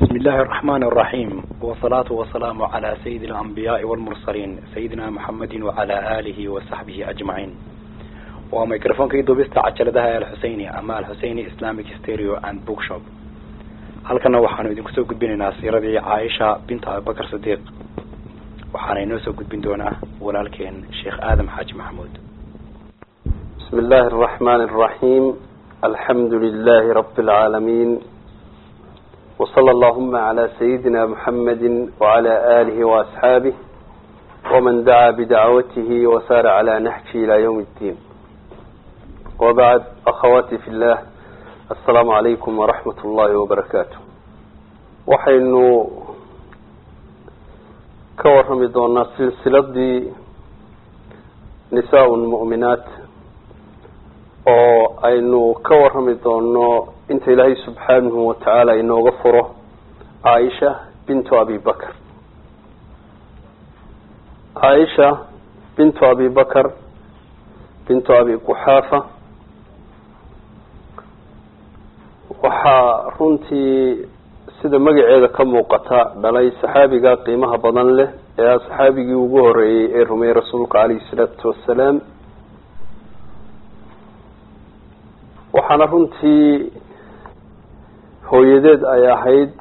بسم الله الرحمن الرحيم والصلاة والسلام على سيد الأنبياء والمرسلين سيدنا محمد وعلى آله وصحبه أجمعين وميكروفون كي دوبستا عجلدها الحسيني أما الحسيني إسلامك ستيريو أند بوك شوب halkana waxaanu idinku soo gudbinaynaa siiradii caaisha binta abubakar sidiiq waxaana inoo soo gudbin doonaa walaalkeen sheekh aadam xaaji maxamuud بسم الله الرحمن الرحيم الحمد لله رب العالمين وصلى اللهم على سيدنا محمد وعلى آله وأصحابه ومن دعا بدعوته وسار على نهجه إلى يوم الدين وبعد أخواتي في الله السلام عليكم ورحمة الله وبركاته waxaynu ka warrami doonaa silsiladii nisaa mu'minaat oo aynu ka warrami doono inta ilaahay subxaanahu watacaala inooga furo caaisha bintu abi bakr caaisha bintu abi bakr bintu abi quxaafa waxaa runtii sida magaceeda ka muuqata dhalay saxaabiga qiimaha badan leh ee ah saxaabigii ugu horeeyey ee rumeeyey rasuulka calayhi salaatu wassalaam waxaana runtii hooyadeed ay ahayd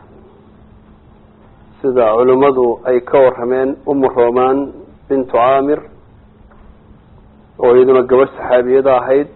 sida culimmadu ay ka warrameen umu roman bintu caamir oo iyaduna gabadh saxaabiyada ahayd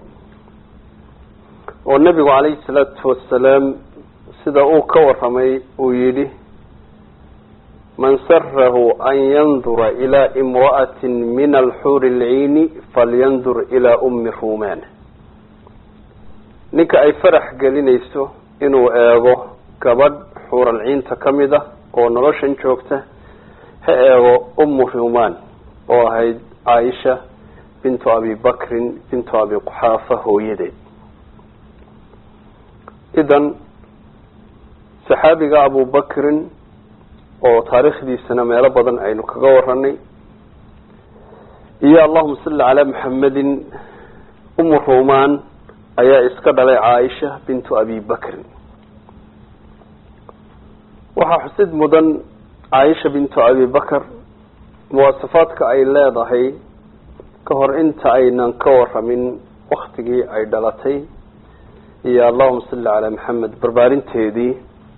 oo nebigu calayhi salaatu wassalaam sida uu ka warramay uu yidhi man sarahu an yandura ilaa imra'ati min alxuuri alciini falyandur ilaa ummi ruman ninka ay farax gelinayso inuu eego gabadh xuuralciinta ka mid ah oo noloshan joogta ha eego ummu ruman oo ahayd caaisha bintu abi bakrin bintu abi quxaafa hooyadeed idan saxaabiga abu bakrin oo taariikhdiisana meelo badan aynu kaga waranay iyo allahuma salli calaa maxamedin umu ruman ayaa iska dhalay caaisha bintu abi bakrin waxaa xusid mudan caaisha bintu abi bakr muwaasafaadka ay leedahay ka hor inta aynan ka waramin waktigii ay dhalatay iyo allahuma salli calaa maxamed barbaarinteedii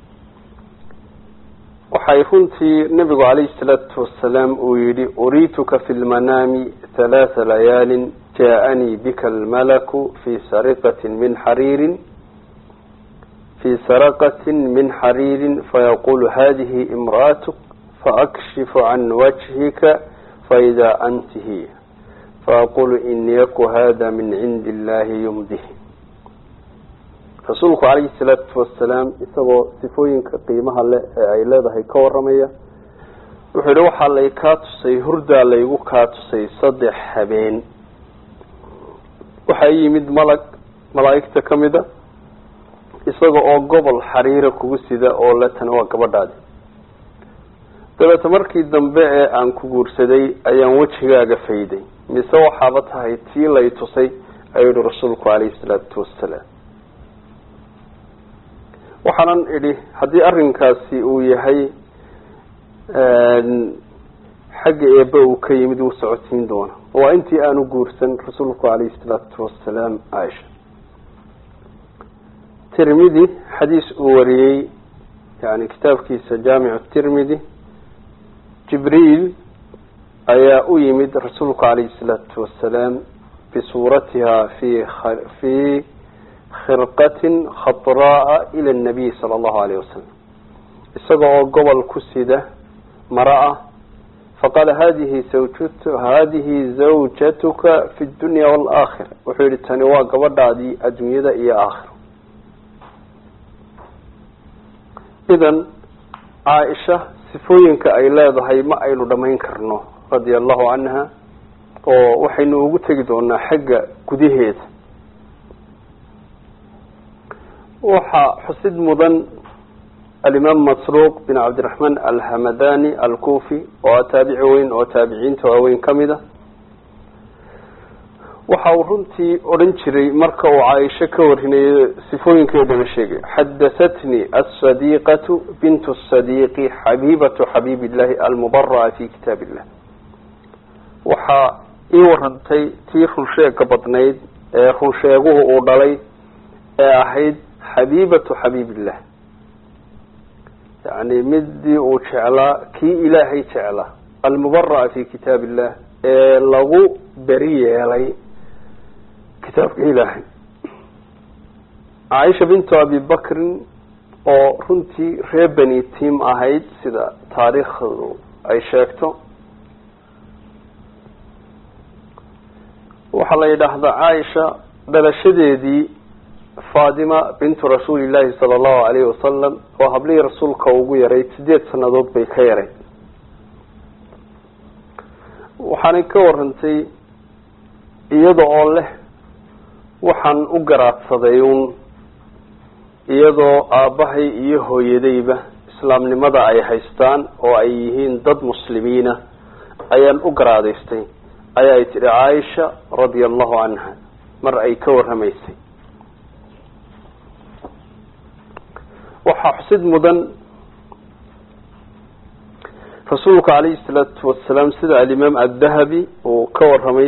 waxay runtii nabigu calayhi salaatu wasalaam uu yihi uriituka fi lmanaami halaatha layaalin jaaanii bika almalaku fi sariqati min xariirin fi saraqatin min xariirin fayaqulu hadihi imra'atuk faakshifu can wajhika faida anti hiya faaqulu in yaku hada min cindi illahi yumdih rasuulku calayhi salaatu wasalaam isagoo sifooyinka qiimaha leh ee ay leedahay ka waramaya wuxuu yihi waxaa lay kaa tusay hurdaa laygu kaa tusay saddex habeen waxaa yimid malag malaa'igta ka mid a isaga oo gobol xariira kugu sida oo le tani waa gabadhaadi dabeeta markii dambe ee aan ku guursaday ayaan wejigaaga fayday mise waxaaba tahay tii lay tusay ayuu yihi rasuulku calayhi salaatu wasalaam waxaanan idhi haddii arrinkaasi uu yahay xagga eebe uu ka yimid wuu socodsiin doona waa intii aanu guursan rasuulku calayhi salaatu wasalaam caaisha tirmidi xadiis uu wariyey yani kitaabkiisa jaamicu tirmidi jibriil ayaa u yimid rasuulku calayhi salaatu wasalaam bisuuratiha fi fi khirqatin khadraaa ila nabiy sala allahu alayh wasalam isaga oo gobol ku sida mara ah faqaala hadihi zawjat hadihi zawjatuka fi dunya waalaakhira wuxuu yihi tani waa gabadhaadii adduunyada iyo aakhira idan caaisha sifooyinka ay leedahay ma aynu dhamayn karno radia allahu canha oo waxaynu ugu tegi doonaa xagga gudaheeda waxaa xusid mudan alimaam masruuq bin cabdiraxmaan alhamadani alkufi oo ah taabici weyn oo taabiciinta waaweyn ka mid a waxa uu runtii odhan jiray marka uu caaisho ka warinayo sifooyinkeedana sheegay xadahatnii asadiiqatu bintu sadiiqi xabiibatu xabiib illahi almubaraa fi kitaab illah waxaa ii warantay tii runsheega badnayd ee runsheeguhu uu dhalay ee ahayd xabiibatu xabiib illah yani midii uu jeclaa kii ilaahay jeclaa almubaraa fi kitaab illah ee lagu beri yeelay kitaabka ilaahay caaisha bintu abi bakrin oo runtii reer beni tiam ahayd sida taariikhdu ay sheegto waxaa la yidhaahdaa caaisha dhalashadeedii fatima bintu rasuuli llahi sala allahu alayhi wasalam oo hablihii rasuulka ugu yarayd sideed sanadood bay ka yarayd waxaanay ka warantay iyada oo leh waxaan u garaadsaday uun iyadoo aabbahay iyo hooyadayba islaamnimada ay haystaan oo ay yihiin dad muslimiina ayaan u garaadaystay ayaa ay tidhi caaisha radia allahu canha mar ay ka warramaysay waxaa xusid mudan rasuulka calayhi salaatu wasalaam sida alimaam addahabi uu ka warramay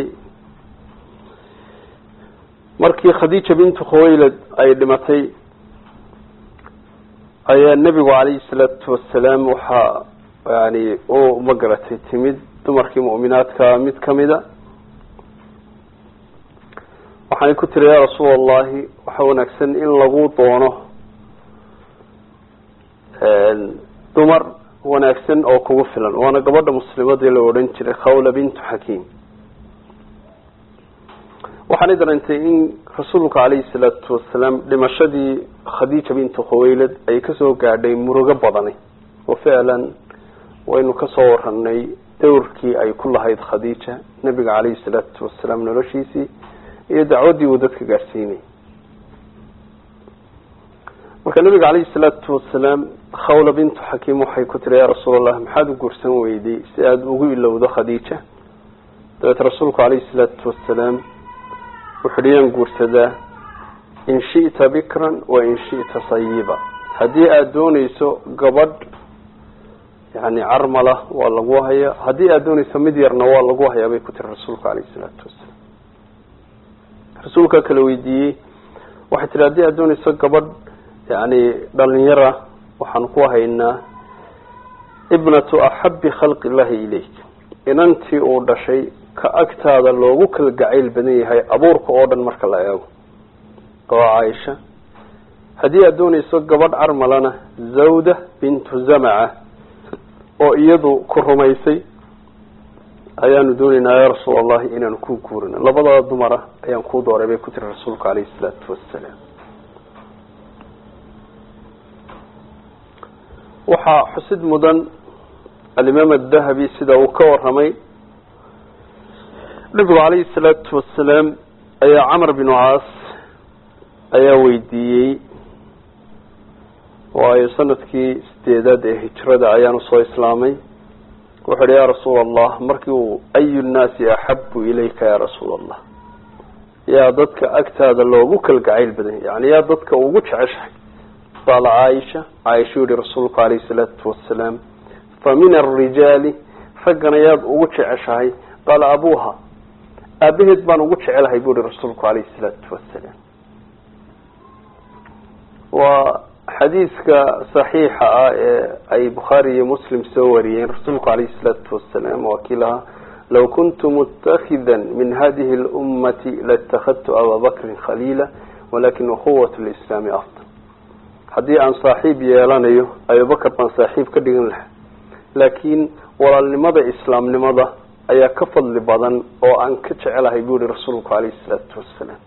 markii khadiija bintu khuwaylad ay dhimatay ayaa nebigu calayhi salaatu wasalaam waxaa yani u magaratay timid dumarkii mu'minaadka mid kamida waxaanay ku tiri yaa rasuul allahi waxa wanaagsan in lagu doono dumar wanaagsan oo kugu filan waana gabadha muslimadii la odhan jiray khawla bintu xakiim waxaanay dareentay in rasuulka calayhi salaatu wasalaam dhimashadii khadiija bintu khuwaylad ay kasoo gaadhay murugo badani oo ficlan waynu kasoo waranay dowrkii ay ku lahayd khadiija nabiga calayhi salaatu wasalaam noloshiisii iyo dacwaddii uu dadka gaadhsiinay marka nabiga calayhi salaatu wasalaam khawla bintu xakiim waxay ku tiri yaa rasuul allah maxaad u guursan weyday si aada ugu ilowdo khadiija dabeet rasuulku calayhi salaatu wasalaam wuxu uhi yaan guursadaa in shi'ta bikran wa in shi'ta sayiba haddii aada doonayso gabadh yani carmala waa lagu hayaa haddii aada doonayso mid yarna waa lagu hayaa bay ku tiri rasuulka calayhi salaatu wasalaam rasuulkaa kala weydiiyey waxay tihi haddii aada doonayso gabadh yani dhalinyara waxaan ku haynaa ibnatu axabi khalqi illahi ilayk inantii uu dhashay ka agtaada loogu kala gacayl badan yahay abuurka oo dhan marka la eego oo caaisha haddii aada doonayso gabadh carmalana zawda bintu zamaca oo iyadu ku rumaysay ayaanu doonaynaa ya rasuul allahi inaanu ku guurino labadada dumara ayaan kuu dooray bay ku tiri rasuulka calayhi salaatu wasalaam waxaa xusid mudan alimaam adahabi sida uu ka waramay nabigu calayhi salaatu wasalaam ayaa camar binu caas ayaa weydiiyey waayo sanadkii sideedaad ee hijrada ayaan usoo islaamay wuxu uhi ya rasuul allah markii uu ayu nnaasi axabu ilayka ya rasuul allah yaa dadka agtaada loogu kalgacayl badan yani yaa dadka ugu jeceshahay qaala caaisha caaisha yihi rasuulku calayhi salaatu wasalaam fa min alrijaali raggana yaad ugu jeceshahay qaala abuha aabaheed baan ugu jecelahay bu ihi rasuulku calayhi salaatu wasalaam waa xadiiska saxiixa ah ee ay bukhaari iyo muslim soo wariyeen rasuulku calayhi salaatu wasalaam waa kii lahaa law kuntu mutakida min hadihi lummati laitakadtu aba bakrin khaliila walakin ukhuwat lislaami afdal haddii aan saaxiib yeelanayo abubakar baan saaxiib ka dhigan lahaa laakiin walaalnimada islaamnimada ayaa ka fadli badan oo aan ka jecelahay bu yihi rasuulku calayhi salaatu wasalaam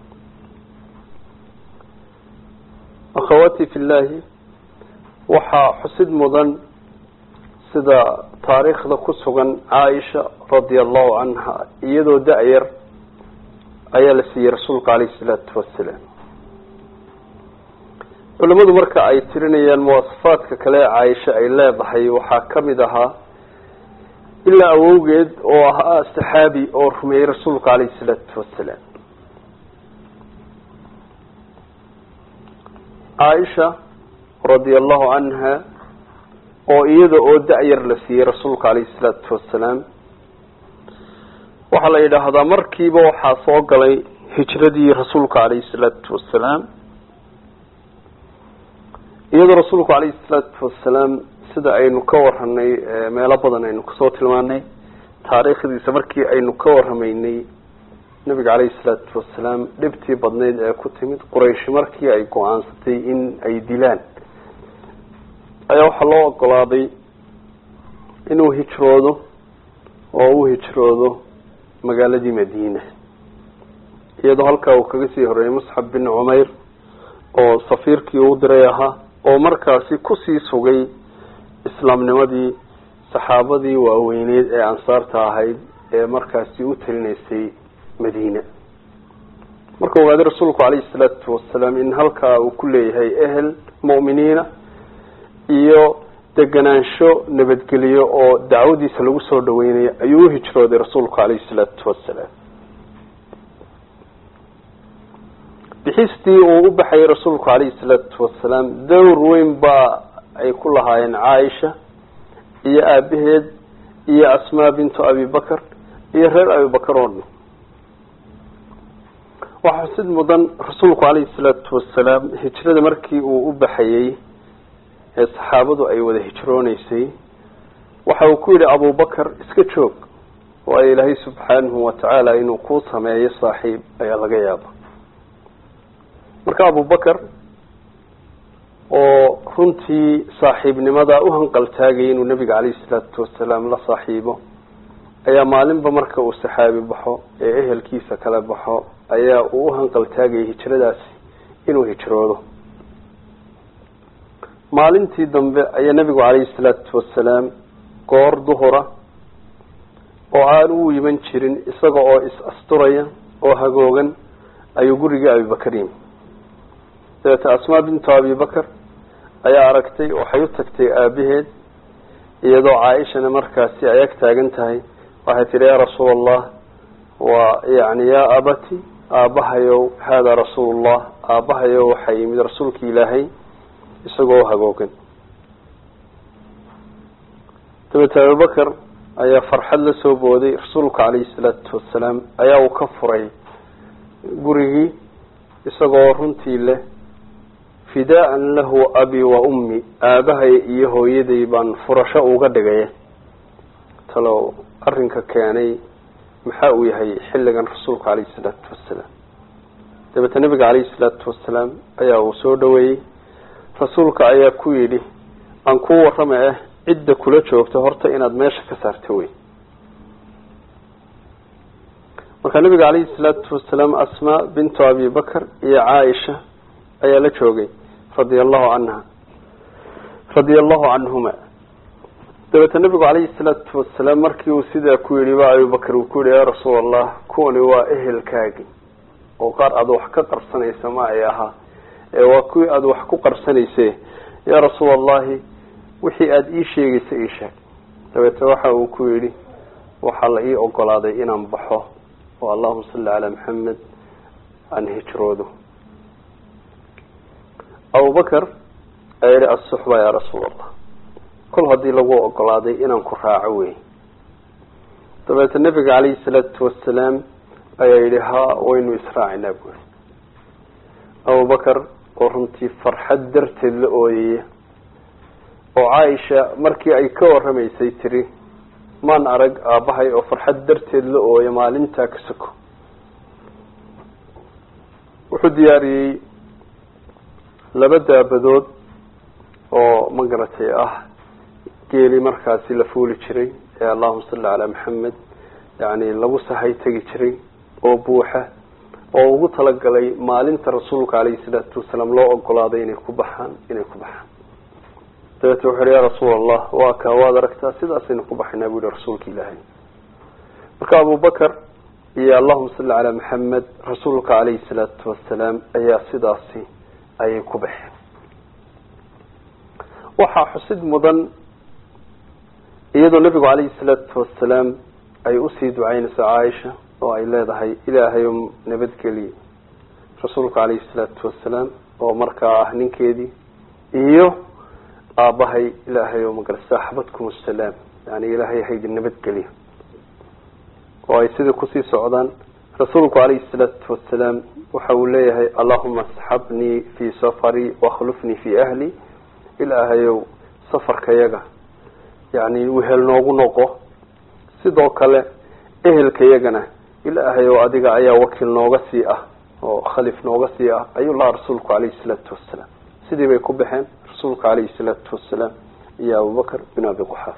akhawati fi llahi waxaa xusid mudan sida taariikhda ku sugan caaisha radia allahu canha iyadoo da-yar ayaa la siiyey rasuulka calayhi salaatu wasalaam culimadu marka ay tirinayaan muwasafaadka kale ee caaisha ay leedahay waxaa kamid ahaa ilaa awowgeed oo ahaa saxaabi oo rumeeyey rasuulka calayhi salaatu wasalaam caaisha radia allahu canha oo iyada oo da-yar la siiyey rasuulka calayhi salaatu wasalaam waxaa la yidhaahdaa markiiba waxaa soo galay hijradii rasuulka calayhi salaatu wasalaam iyadoo rasuulku calayhi salaatu wasalaam sida aynu ka waranay meelo badan aynu kasoo tilmaanay taariikhdiisa markii aynu ka waramaynay nabiga calayhi salaatu wasalaam dhibtii badneyd ee ku timid quraysh markii ay go-aansatay in ay dilaan ayaa waxaa loo ogolaaday inuu hijroodo oo u hijroodo magaaladii madiina iyadoo halkaa uu kaga sii horeeyay musxab bin cumayr oo safiirkii uu diray ahaa oo markaasi kusii sugay islaamnimadii saxaabadii waaweyneyd ee ansaarta ahayd ee markaasi u talinaysay madiina marka ogaaday rasuulku calayhi salaatu wasalaam in halkaa uu ku leeyahay ehel mu'miniina iyo deganaansho nabadgeliyo oo dacwadiisa lagu soo dhaweynayo ayuu uhijrooday rasuulku calayhi salaatu wasalaam bixistii uu u baxayay rasuulku calayhi salaatu wasalaam dowr weyn baa ay ku lahaayeen caaisha iyo aabaheed iyo asmaa bintu abibakar iyo reer abibakar oo dhan waxaa xusid mudan rasuulku calayhi salaatu wasalaam hijrada markii uu u baxayey ee saxaabadu ay wada hijrooneysay waxa uu ku yidhi abubakar iska joog waayo ilaahay subxaanahu watacaala inuu kuu sameeyo saaxiib ayaa laga yaaba marka abubakar oo runtii saaxiibnimada u hanqaltaagaya inuu nabiga calayhi salaatu wasalaam la saaxiibo ayaa maalinba marka uu saxaabi baxo ee ehelkiisa kala baxo ayaa uu u hanqaltaagayay hijradaasi inuu hijroodo maalintii dambe ayaa nabigu calayhi salaatu wasalaam goor duhura oo aan u iman jirin isaga oo is-asturaya oo hagoogan ayuu gurigii abibakar yimi dabeeta asmaa bintu abibakar ayaa aragtay waxay u tagtay aabaheed iyadoo caaishana markaasi ay ag taagan tahay waxay tidhi yaa rasuul allah waa yani yaa abati aabahayow haadaa rasuulullah aabahayow waxaa yimid rasuulki ilaahay isagoo hagoogan dabeete abubakar ayaa farxad la soo booday rasuulka calayhi salaatu wasalaam ayaa uu ka furay gurigii isagoo runtii leh fidaaan lahu abi wa ummi aabahay iyo hooyaday baan furasho uga dhigaya talow arrinka keenay maxaa uu yahay xilligan rasuulka calayhi salaatu wasalaam dabeete nabiga calayhi salaatu wasalaam ayaa uu soo dhaweeyey rasuulka ayaa ku yidhi aan kuu warrama ah cidda kula joogta horta inaad meesha ka saarta wey marka nabiga calayhi salaatu wasalaam asmaa bintu abi bakar iyo caaisha ayaa la joogay radia allahu canha radia allahu canhuma dabeete nabigu calayhi salaatu wasalaam markii uu sidaa ku yidhi ba abubakar uu ku yihi yaa rasuul allah kuwani waa ehelkaagi oo qaar aada wax ka qarsanaysa ma ay ahaa ee waa kuwii aada wax ku qarsanayse yaa rasuul allahi wixii aada ii sheegaysa ii sheeg dabeete waxa uu ku yidhi waxaa la ii ogolaaday inaan baxo oo allahuma salli calaa maxamed aan hijroodo abubakar ayaa yihi asuxba yaa rasuul allah kol haddii lagu ogolaaday inaan ku raaco wey dabeete nabiga calayhi salaatu wasalaam ayaa yidhi ha waynu israacinaa buuri abubakar oo runtii farxad darteed la ooyaya oo caaisha markii ay ka warramaysay tiri maan arag aabbahay oo farxad darteed la ooya maalintaa ka soko wuxuu diyaariyey laba daabadood oo magaratay ah geeli markaasi la fuuli jiray ee allahuma salli calaa maxamed yani lagu sahay tegi jiray oo buuxa oo ugu talagalay maalinta rasuulka calayhi salaatu wasalaam loo ogolaaday inay ku baxaan inay ku baxaan dabeete wuxu yihi ya rasuul allah waa kaa waad aragtaa sidaasaynu ku baxaynaa bu yihi rasuulka ilaahay marka abubakar iyo allahuma salli calaa maxamed rasuulka calayhi salaatu wasalaam ayaa sidaasi ayay ku baxeen waxaa xusid mudan iyadoo nabigu calayhi salaatu wasalaam ay usii ducaynayso caaisha oo ay leedahay ilaahay o nabadgeliye rasuulka calayhi salaatu wasalaam oo markaa ah ninkeedii iyo aabahay ilaahay oo magara saaxabadkum asalaam yani ilaahay haydin nabadgeliyo oo ay sidai kusii socdaan rasuulku calayhi salaatu wasalaam waxa uu leeyahay allahuma asxabnii fii safarii wakhlufnii fii ahli ilaahayow safarkayaga yani wehel noogu noqo sidoo kale ehelkayagana ilaahay oo adiga ayaa wakiil nooga sii ah oo khalif nooga sii ah ayuu lahaa rasuulku calayhi salaatu wasalaam sidii bay ku baxeen rasuulka calayhi salaatu wasalaam iyo abubakr bin abi quxaaf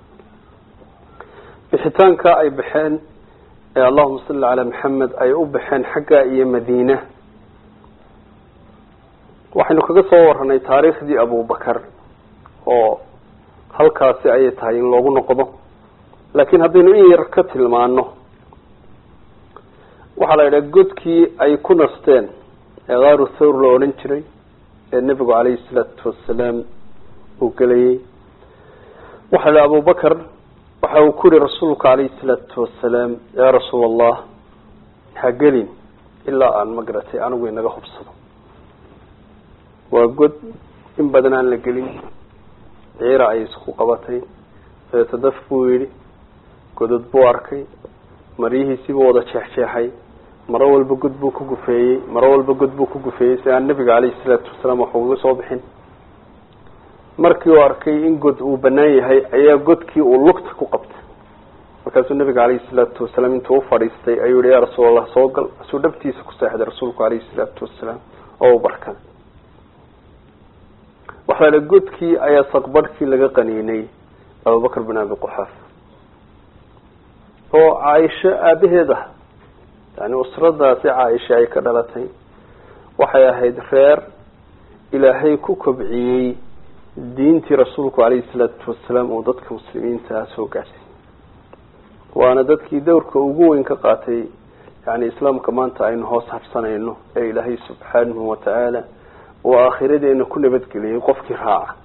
bixitaanka ay baxeen ee allahuma salli calaa maxamed ay u baxeen xagga iyo madiina waxaynu kaga soo waranay taariikhdii abubakar oo halkaasi ayay tahay in loogu noqdo laakiin haddaynu in yar ka tilmaano waxaa la yidhaha godkii ay ku nasteen ee kaaru thawr la odhan jiray ee nebigu calayhi salaatu wasalaam uu gelayay waxaa la yidhaha abubakar waxa uu ku yihi rasuulka calayhi salaatu wasalaam yaa rasuul allah ha gelin ilaa aan magaratay anigu inaga hubsado waa god in badan aan la gelin ciira ay isku qabatay dabeeta daf buu yidhi godod buu arkay maryihiisiibuu wada jeexjeexay maro walba god buu ku gufeeyey maro walba god buu ku gufeeyey si aan nabiga caleyhi salaatu wasalaam wax uga soo bixin markii uu arkay in god uu banaan yahay ayaa godkii uu lugta ku qabtay markaasuu nabiga caleyhi salaatu wasalaam intuu ufadhiistay ayuu yihi yaa rasuul allah soo gal asuu dhabtiisa ku seexday rasuulku caleyhi salaatu wasalaam oo u barkaday waxaa la godkii ayaa saqbarhkii laga qaniinay abubakr bin abi quxaaf oo caaisho aabaheed ah yani usradaasi caaisha ay ka dhalatay waxay ahayd reer ilaahay ku kobciyey diintii rasuulku caleyhi salaatu wasalaam uu dadka muslimiinta soo gaadhsiy waana dadkii dowrka ugu weyn ka qaatay yani islaamka maanta aynu hoos habsanayno ee ilaahay subxaanahu watacaala uu aakhiradeena ku nabadgeliyey qofkii raaca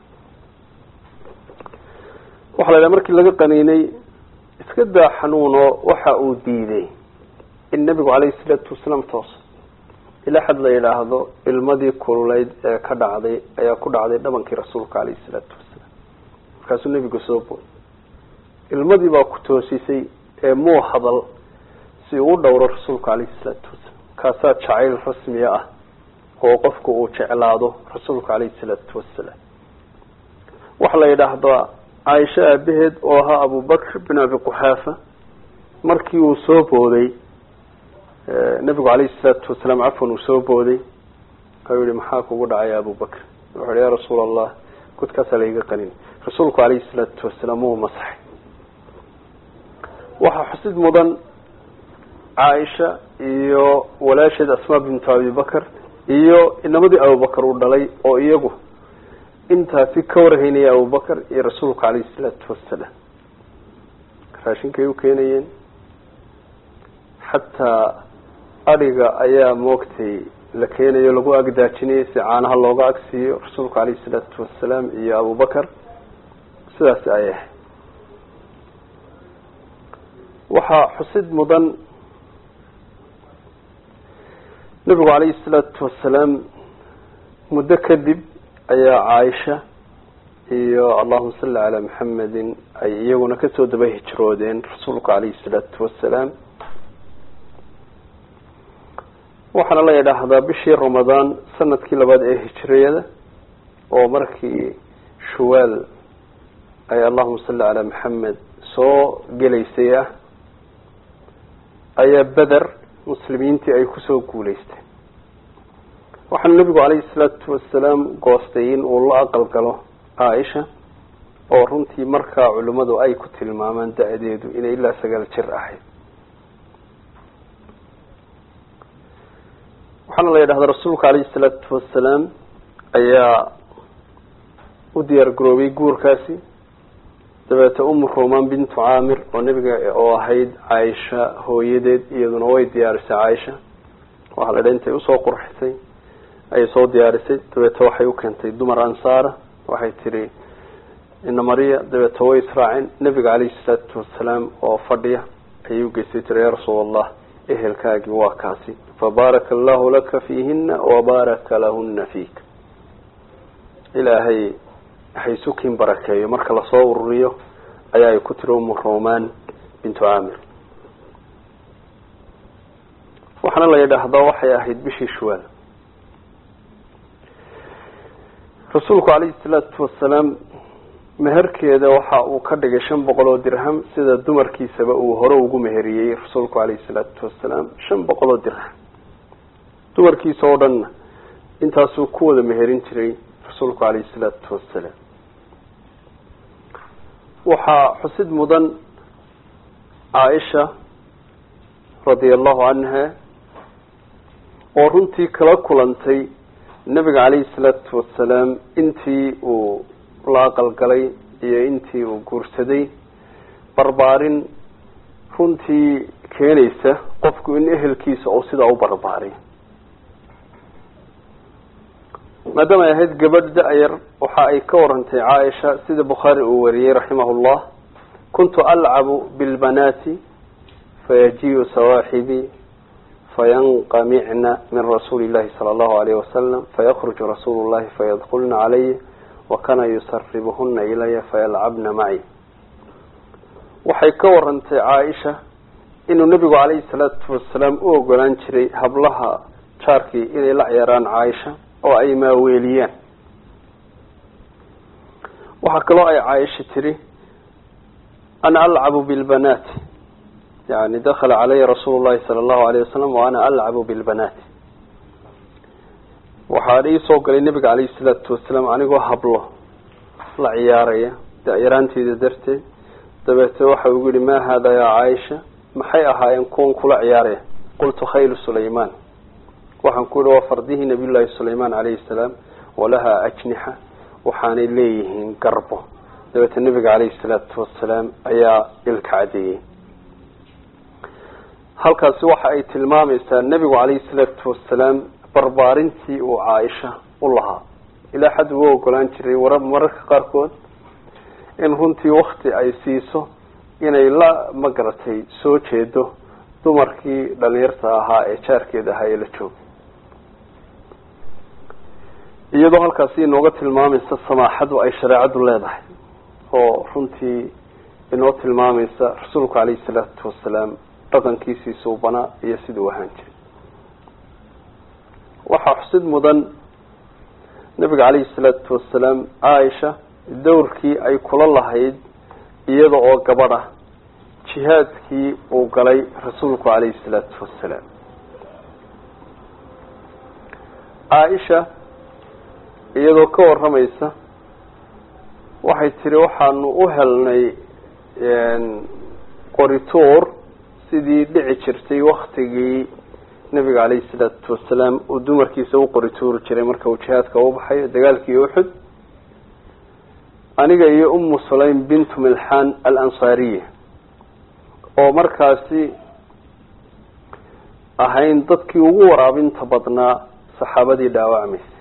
waxaa la yidhaha markii laga qaniinay iska daa xanuuno waxa uu diiday in nebigu caleyhi salaatu wasalaam toos ilaa xad la yidhaahdo ilmadii kululeyd ee ka dhacday ayaa ku dhacday dhabankii rasuulka caleyhi salaatu wasalaam markaasuu nebigu soo booy ilmadii baa ku toosisay ee muu hadal si uu u dhowro rasuulka caleyhi salaatu wasalaam kaasaa jacayl rasmiya ah oo qofku uu jeclaado rasuulka caleyhi salaatu wasalaam waxaa la yidhaahdaa caaisho aabaheed oo ahaa abubakr bin abi quxaafa markii uu soo booday nabigu caleyhi salaatu wasalaam cafwan uu soo booday ayuu yihi maxaa kugu dhacay abubakr wuxuu yihi ya rasuul allah godkaasaa laiga qanin rasuulku caleyhi salaatu wasalaam wuu masaxay waxaa xusid mudan caaisha iyo walaasheed asmaa bintu abibakr iyo inamadii abubakar uu dhalay oo iyagu intaasi ka warhaynaya abubakar iyo rasuulka caleyhi salaatu wasalaam raashinkay u keenayeen xataa adhiga ayaa moogtay la keenayo lagu agdaajinayay si caanaha looga agsiiyo rasuulka caleyhi salaatu wasalaam iyo abubakar sidaasi ay ahayd waxaa xusid mudan nabigu caleyhi salaatu wasalaam muddo kadib ayaa caaisha iyo allahuma salli calaa maxamedin ay iyaguna kasoo daba hijroodeen rasuulka caleyhi salaatu wasalaam waxaana la yidhaahdaa bishii ramadaan sanadkii labaad ee hijriyada oo markii shuwaal ay allahuma salli calaa maxamed soo gelaysay ah ayaa beder muslimiintii ay kusoo guuleysteen waxaana nabigu caleyhi salaatu wasalaam goostay in uu la aqal galo caaisha oo runtii markaa culimmadu ay ku tilmaamaan da-deedu inay ilaa sagaal jir ahayd waxaana la yidhahdaa rasuulka caleyhi salaatu wasalaam ayaa u diyaar garoobay guurkaasi dabeete umu ruman bintu caamir oo nabiga oo ahayd caaisha hooyadeed iyaduna way diyaarisay caaisha waxaa la dhaha intay usoo qurxisay ayay soo diyaarisay dabeete waxay u keentay dumar ansaara waxay tihi ina mariya dabeeta way israaceen nabiga calayhi salaatu wasalaam oo fadhiya ayay u geystay tiri ya rasuul allah ehelkaagii waa kaasi fabaaraka allahu laka fiihina wabaaraka lahuna fiik ilaahay haysukin barakeeyo marka lasoo ururiyo ayaa ay ku tiri umu roman bintu camir waxaana la yidhaahdaa waxay ahayd bishii shuwaal rasuulku calayhi salaatu wasalaam meherkeeda waxa uu ka dhigay shan boqol oo dirham sida dumarkiisaba uu hore ugu meheriyey rasuulku calayhi salaatu wasalaam shan boqol oo dirham dumarkiisa oo dhanna intaasuu ku wada meherin jiray rasuulku calayhi salaatu wasalaam waxaa xusid mudan caaisha radia allahu canha oo runtii kala kulantay nabiga calayhi salaatu wasalaam intii uu la aqalgalay iyo intii uu guursaday barbaarin runtii keenaysa qofku in ehelkiisa uu sidaa u barbaariyo maadaama ay ahayd gabadh da-yar waxa ay ka warantay caaisha sida bukhaari uu wariyey raximah llah kuntu alcabu bilbanaati fayajiu sawaaxibii fayanqamicna min rasuuli llahi sala allahu alayh wasalam fayakruju rasuulu llahi fayadkulna calaya wakana yusaribuhuna ilaya fayalcabna maci waxay ka warantay caaisha inuu nabigu calayhi salaatu wasalaam u ogolaan jiray hablaha jaarkii inay la ciyaaraan caaisha oo ay maaweeliyaan waxaa kaloo ay caaisha tiri ana alcabu bilbanaati yani dakala calaya rasuulu llahi sala allahu alayh wasalam wa ana alcabu bilbanaati waxaa iisoo galay nabiga calayhi salaatu wasalaam anigoo hablo la ciyaaraya da-yaraanteeda darteed dabeete waxa ugu yihi ma hada yaa caaisha maxay ahaayeen kuwan kula ciyaaraya qultu khaylu sulayman waxaan ku yihi waa fardihii nabiy llahi sulayman calayhi salaam walahaa ajnixa waxaanay leeyihiin garbo dabeete nabiga calayhi salaatu wasalaam ayaa ilka cadeeyey halkaasi waxa ay tilmaamaysaa nebigu calayhi salaatu wasalaam barbaarintii uu caaisha u lahaa ilaa xad ugu ogolaan jiray war mararka qaarkood in runtii wakti ay siiso inay la magaratay soo jeedo dumarkii dhalinyarta ahaa ee jaarkeeda ahaa ee la joogay iyadoo halkaasi inooga tilmaamaysa samaaxadu ay shareecadu leedahay oo runtii inoo tilmaamaysa rasuulku calayhi salaatu wasalaam dhaqankiisii suubanaa iyo siduu ahaan jiray waxaa xusid mudan nabiga calayhi salaatu wasalaam caaisha dowrkii ay kula lahayd iyada oo gabadh ah jihaadkii uu galay rasuulku calayhi salaatu wasalaam caaisha iyadoo ka waramaysa waxay tiri waxaanu u helnay qoritoor sidii dhici jirtay waktigii nabiga calayhi salaatu wasalaam uu dumarkiisa u qorituuri jiray marka uu jihaadka u baxayo dagaalkii uxud aniga iyo umu sulaym bintu milxan alansaariya oo markaasi ahayn dadkii ugu waraabinta badnaa saxaabadii dhaawacmaysa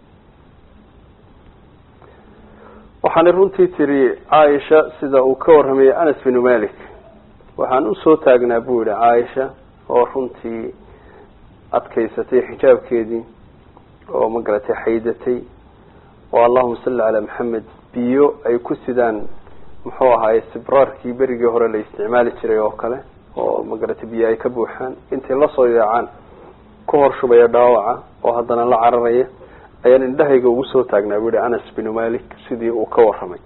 waxaanay runtii tiri caaisha sida uu ka warramayay anas binu malik waxaan usoo taagnaa buu yihi caaisha oo runtii adkaysatay xijaabkeedii oo magaratay xaydatay oo allahuma salli calaa maxamed biyo ay ku sidaan muxuu ahaaye sibraarkii berigii hore la isticmaali jiray oo kale oo magaratay biyo ay ka buuxaan intay lasoo yaacaan ku hor shubaya dhaawaca oo haddana la cararaya ayaan indhahayga ugu soo taagnaa buu yihi anas binu malik sidii uu ka warramay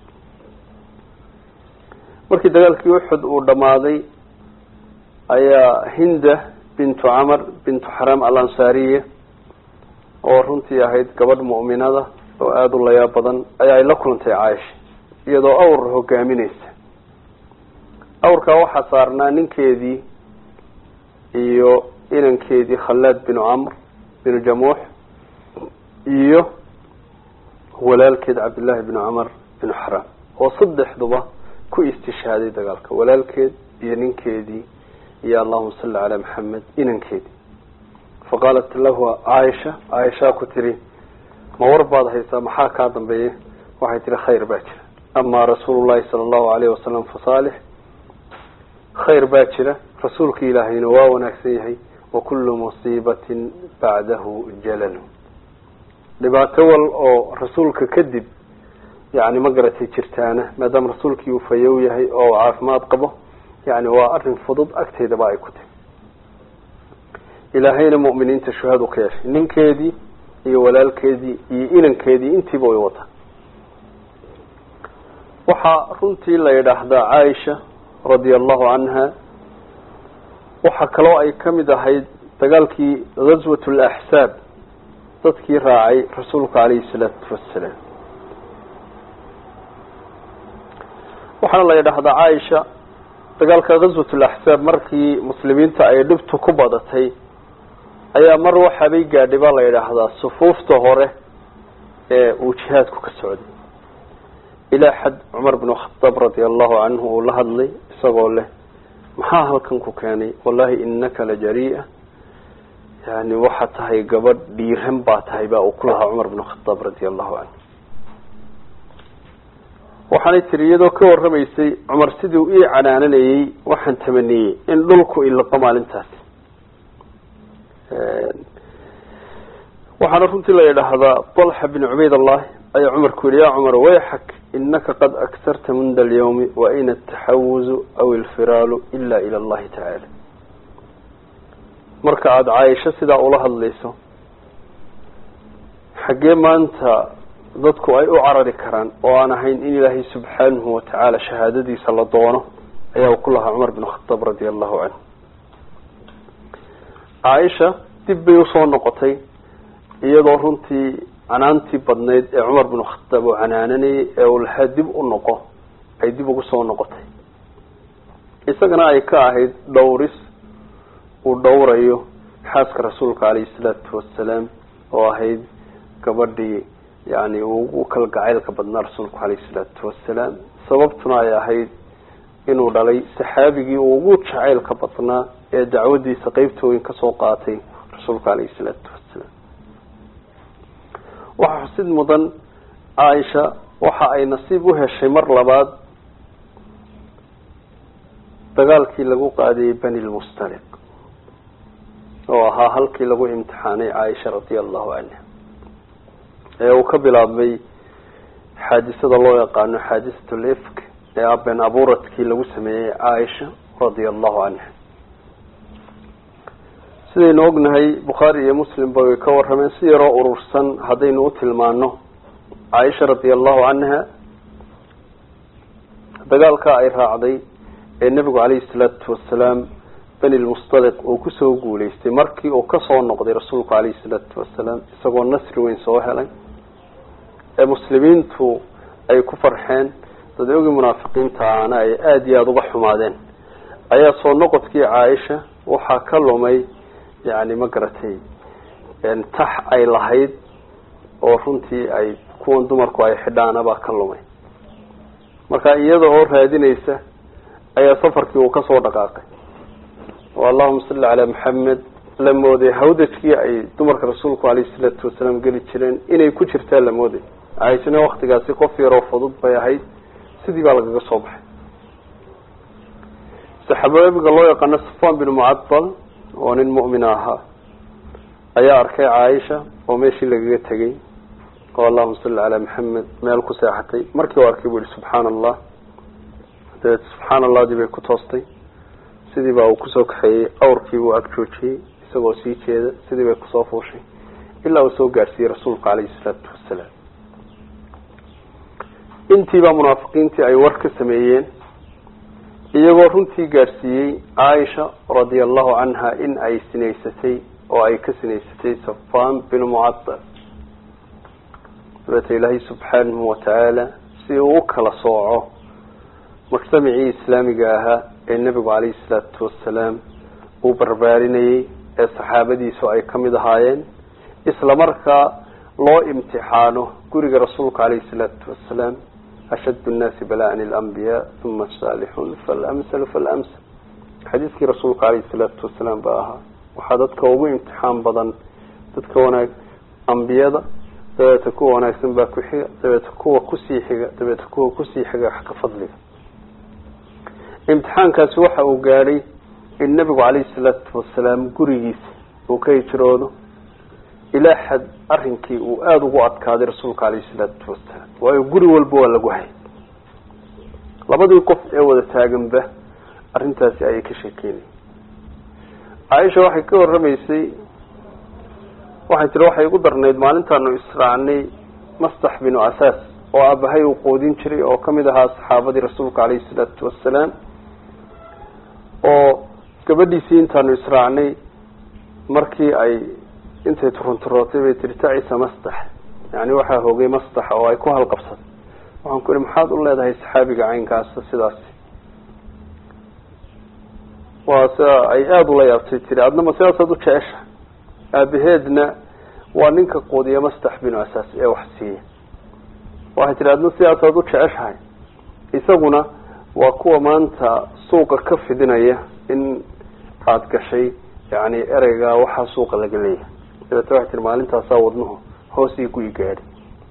markii dagaalkii uxud uu dhammaaday ayaa hinda bintu camar bintu xaram alansaariya oo runtii ahayd gabadh mu'minada oo aada u layaab badan ayaa ay la kulantay caaisha iyadoo awr hogaamineysa awrkaa waxaa saarnaa ninkeedii iyo inankeedii khallaad binu camr binu jamuux iyo walaalkeed cabdillaahi binu camar binu xaram oo saddexduba ku istishhaaday dagaalka walaalkeed iyo ninkeedii iyo allahuma salli calaa maxamed inankeedii faqaalat lahu caaisha caaishaa ku tiri ma war baad haysaa maxaa kaa dambeeya waxay tihi khayr baa jira ama rasuulu llahi sala allahu alayhi wasalam fasaalix khayr baa jira rasuulka ilaahayna waa wanaagsan yahay wakulu musiibatin bacdahu jalalu dhibaato wal oo rasuulka kadib yani ma garatay jirtaana maadaama rasuulkii uu fayow yahay oo uu caafimaad qabo yani waa arin fudud agteydaba ay ku tahy ilaahayna mu'miniinta shuhadu ka yeeshay ninkeedii iyo walaalkeedii iyo inankeedii intiiba way wataa waxaa runtii la yidhaahdaa caaisha radia allahu canha waxaa kaloo ay kamid ahayd dagaalkii ghaswat laxsaab dadkii raacay rasuulka calayhi salaatu wassalaam waxaana la yidhaahdaa caaisha dagaalka ghaswat laxsaab markii muslimiinta ay dhibtu ku badatay ayaa mar waxaabay gaadhay baa la yidhaahdaa sufuufta hore ee uu jihaadku ka socday ilaa xad cumar binu khadaab radia allahu canhu uu la hadlay isagoo leh maxaa halkan ku keenay wallahi inaka la jaria yani waxaa tahay gabadh dhiiran baa tahay baa uu ku lahaa cumar binu khadaab radia allahu canhu waxaanay tiri iyadoo ka warramaysay cumar sidii ii canaananayey waxaan tamaniyey in dhulku ilaqo maalintaasi waxaana runtii la yidhaahdaa طalxa bin cubayd allahi ayaa cumar ku yihi ya cumar wayxak inaka qad agsarta munda alyawmi waina ataxawuzu aw ilfiraalu ila ila allahi tacaala marka aada caaisho sidaa ula hadlayso xaggee maanta dadku ay u carari karaan oo aan ahayn in ilaahay subxaanahu watacaala shahaadadiisa la doono ayaa ku lahaa cumar bin khadaab radia allahu canhu caaisha dib bay usoo noqotay iyadoo runtii canaantii badnayd ee cumar binu khadaab uu canaananayay ee uu lahaa dib u noqo ay dib ugu soo noqotay isagana ay ka ahayd dhowris uu dhowrayo xaaska rasuulka calayhi salaatu wasalaam oo ahayd gabadhii yani ugu kala gacaylka badnaa rasuulku calayhi salaatu wasalaam sababtuna ay ahayd inuu dhalay saxaabigii uu ugu jacaylka badnaa ee dacwadiisa qeybtooyin kasoo qaatay rasuulka calayhi salaatu wasalaam waxaa xusid mudan caaisha waxa ay nasiib u heshay mar labaad dagaalkii lagu qaadiyey bani lmustaliq oo ahaa halkii lagu imtixaanay caaisha radia allahu canha ee uu ka bilaabmay xaadisada loo yaqaano xaadisat lifk ee aben abuuradkii lagu sameeyey caaisha radia allahu canha sidaynu ognahay bukhaari iyo muslimba way ka warrameen si yaroo urursan haddaynu u tilmaano caaisha radia allahu canha dagaalkaa ay raacday ee nebigu calayhi salaatu wasalaam beni lmustaliq uu kusoo guuleystay markii uu kasoo noqday rasuulku calayhi salaatu wasalaam isagoo nasri weyn soo helay ee muslimiintu ay ku farxeen dadogii munaafiqiinta ahna ay aada iyo aada uga xumaadeen ayaa soo noqodkii caaisha waxaa ka lumay yani ma garatay tax ay lahayd oo runtii ay kuwan dumarku ay xidhaanabaa ka lumay marka iyada oo raadinaysa ayaa safarkii uu kasoo dhaqaaqay oo allahuma salli calaa maxamed la mooday hawdajkii ay dumarka rasuulku alayhi salaatu wasalaam geli jireen inay ku jirtaa la mooday caaishana waktigaasi qof yaroo fudud bay ahayd sidii baa lagaga soo baxay saxaabiga loo yaqaano safan bin mucadal oo nin mu'min ahaa ayaa arkay caaisha oo meeshii lagaga tegay oo allahuma salli calaa maxamed meel ku seexatay markii u arkay buu yihi subxaana allah dabeed subxaana allahdii bay ku toostay sidii baa uu kusoo kaxeeyey awrkii buu ag joojiyey isagoo sii jeeda sidii bay kusoo fuushay ilaa uu soo gaadhsiiyey rasuulka calayhi salaatu wasalaam intiibaa munaafiqiintii ay war ka sameeyeen iyagoo runtii gaadhsiiyey caaisha radia allahu canha in ay sinaysatay oo ay ka sinaysatay safan bin mucadal dabeeta ilaahay subxaanahu watacaala si uu u kala sooco mujtamacii islaamiga ahaa ee nebigu calayhi salaatu wasalaam uu barbaarinayey ee saxaabadiisu ay kamid ahaayeen isla markaa loo imtixaano guriga rasuulka calayhi salaatu wasalaam ashad nnaasi bala'an ilambiyaa uma saalixun falamsal falamsal xadiiskii rasuulka calayhi salaatu wasalaam baa ahaa waxaa dadka ugu imtixaan badan dadka wanaag ambiyada dabeeta kuwa wanaagsan baa ku xiga dabeeta kuwa kusii xiga dabeeta kuwa kusii xiga wax ka fadliga imtixaankaasi waxa uu gaadhay in nebigu calayhi salaatu wasalaam gurigiisa uu ka hijroodo ilaa xad arrinkii uu aada ugu adkaaday rasuulka calayhi salaatu wasalaam waayo guri walba waa lagu hay labadii qof ee wada taaganba arrintaasi ayay ka sheekeynaya caaisha waxay ka warramaysay waxay tiri waxay igu darnayd maalintaanu israacnay mastax binu asaas oo aabahay uu qoodin jiray oo kamid ahaa saxaabadii rasuulka calayhi salaatu wasalaam oo gabadhiisii intaanu israacnay markii ay intay turunturootay bay tiri tacisa mastax yani waxaa hogay mastax oo ay ku halqabsatay waxaan ku ihi maxaad u leedahay saxaabiga caynkaasa sidaasi waa sida ay aada ula yaabtay tiri adnama sidaasaad u jecesha aabaheedna waa ninka quudiya mastax binu asaas ee wax siiya waxay tihi adna sidaasaad u jeceshahay isaguna waa kuwa maanta suuqa ka fidinaya in aada gashay yani ereyga waxaa suuqa laga leeyahay dabeete waxay tihi maalintaasaa wadnuhu hoosii ku igaadhi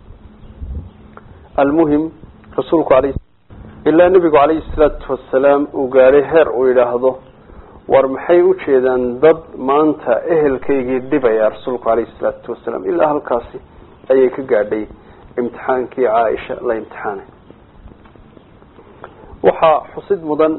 almuhim rasuulku alay ilaa nebigu calayhi salaatu wasalaam uu gaadhay heer uu yidhaahdo war maxay ujeedaan dad maanta ehelkaygii dhibaya rasuulku calayhi salaatu wasalaam ilaa halkaasi ayay ka gaadhay imtixaankii caaisha la imtixaanay waxaa xusid mudan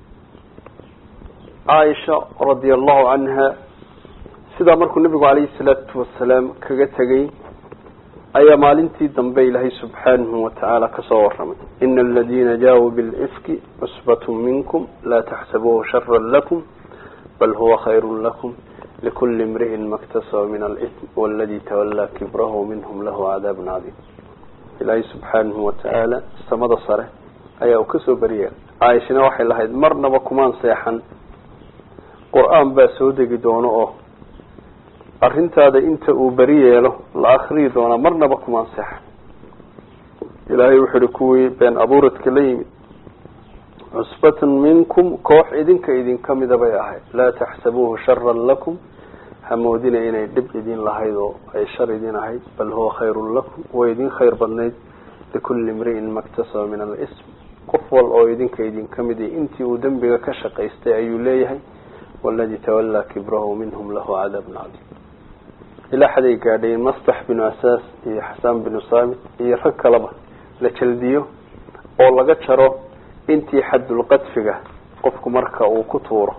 caaisha radia allahu canha sidaa markuu nebigu calayhi salaatu wasalaam kaga tegay ayaa maalintii dambe ilaahay subxaanahu watacaala kasoo waramay ina aladiina jaauu bilifki cusbatu minkum laa taxsabuuhu shara lakum bal huwa khayru lakum likuli imri'in maktasaba min alitm waladi tawallaa kibrahu minhum lahu cadaabun cadiim ilaahay subxaanahu watacaala samada sare ayaa uu kasoo beriya caaishana waxay lahayd marnaba kumaan seexan qur-aan baa soo degi doono oo arrintaada inta uu beri yeelo la akriyi doonaa marnaba kumaan seexan ilaahay wuxuu ihi kuwii been abuuradka la yimid cusbatan minkum koox idinka idinka mida bay ahayd laa taxsabuuhu sharan lakum hamoodina inay dhib idin lahayd oo ay shar idin ahayd bal huwa khayrun lakum way idin khayr badnayd likulli imri'in maktasaba min alism qof wal oo idinka idinka mid intii uu dembiga ka shaqaystay ayuu leeyahay waladi tawallaa kibrahu minhum lahu cadaabun cadiim ilaa xaday gaadhayen mastax binu asaas iyo xasaan binu saamit iyo rag kaleba la jaldiyo oo laga jaro intii xaddulqadfiga qofku marka uu ku tuuro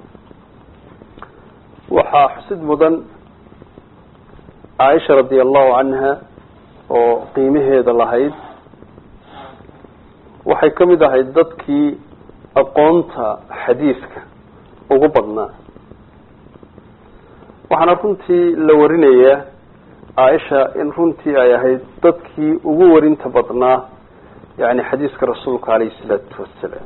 waxaa xusid mudan caaisha radia allahu canha oo qiimaheeda lahayd waxay ka mid ahayd dadkii aqoonta xadiiska ugu badnaa waxaana runtii la warinayaa caaisha in runtii ay ahayd dadkii ugu warinta badnaa yani xadiiska rasuulka calayhi salaatu wasalaam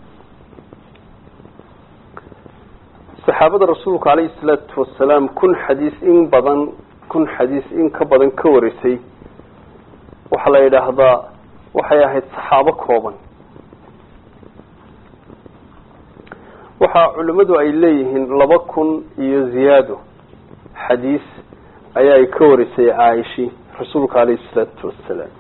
saxaabada rasuulka calayhi salaatu wasalaam kun xadiis in badan kun xadiis in ka badan ka warisay waxaa la yidhaahdaa waxay ahayd saxaabo kooban waxaa culimmadu ay leeyihiin laba kun iyo ziyaado xadiis ayaa ay ka warisay caaishi rasuulka calayhi salaatu wasalaam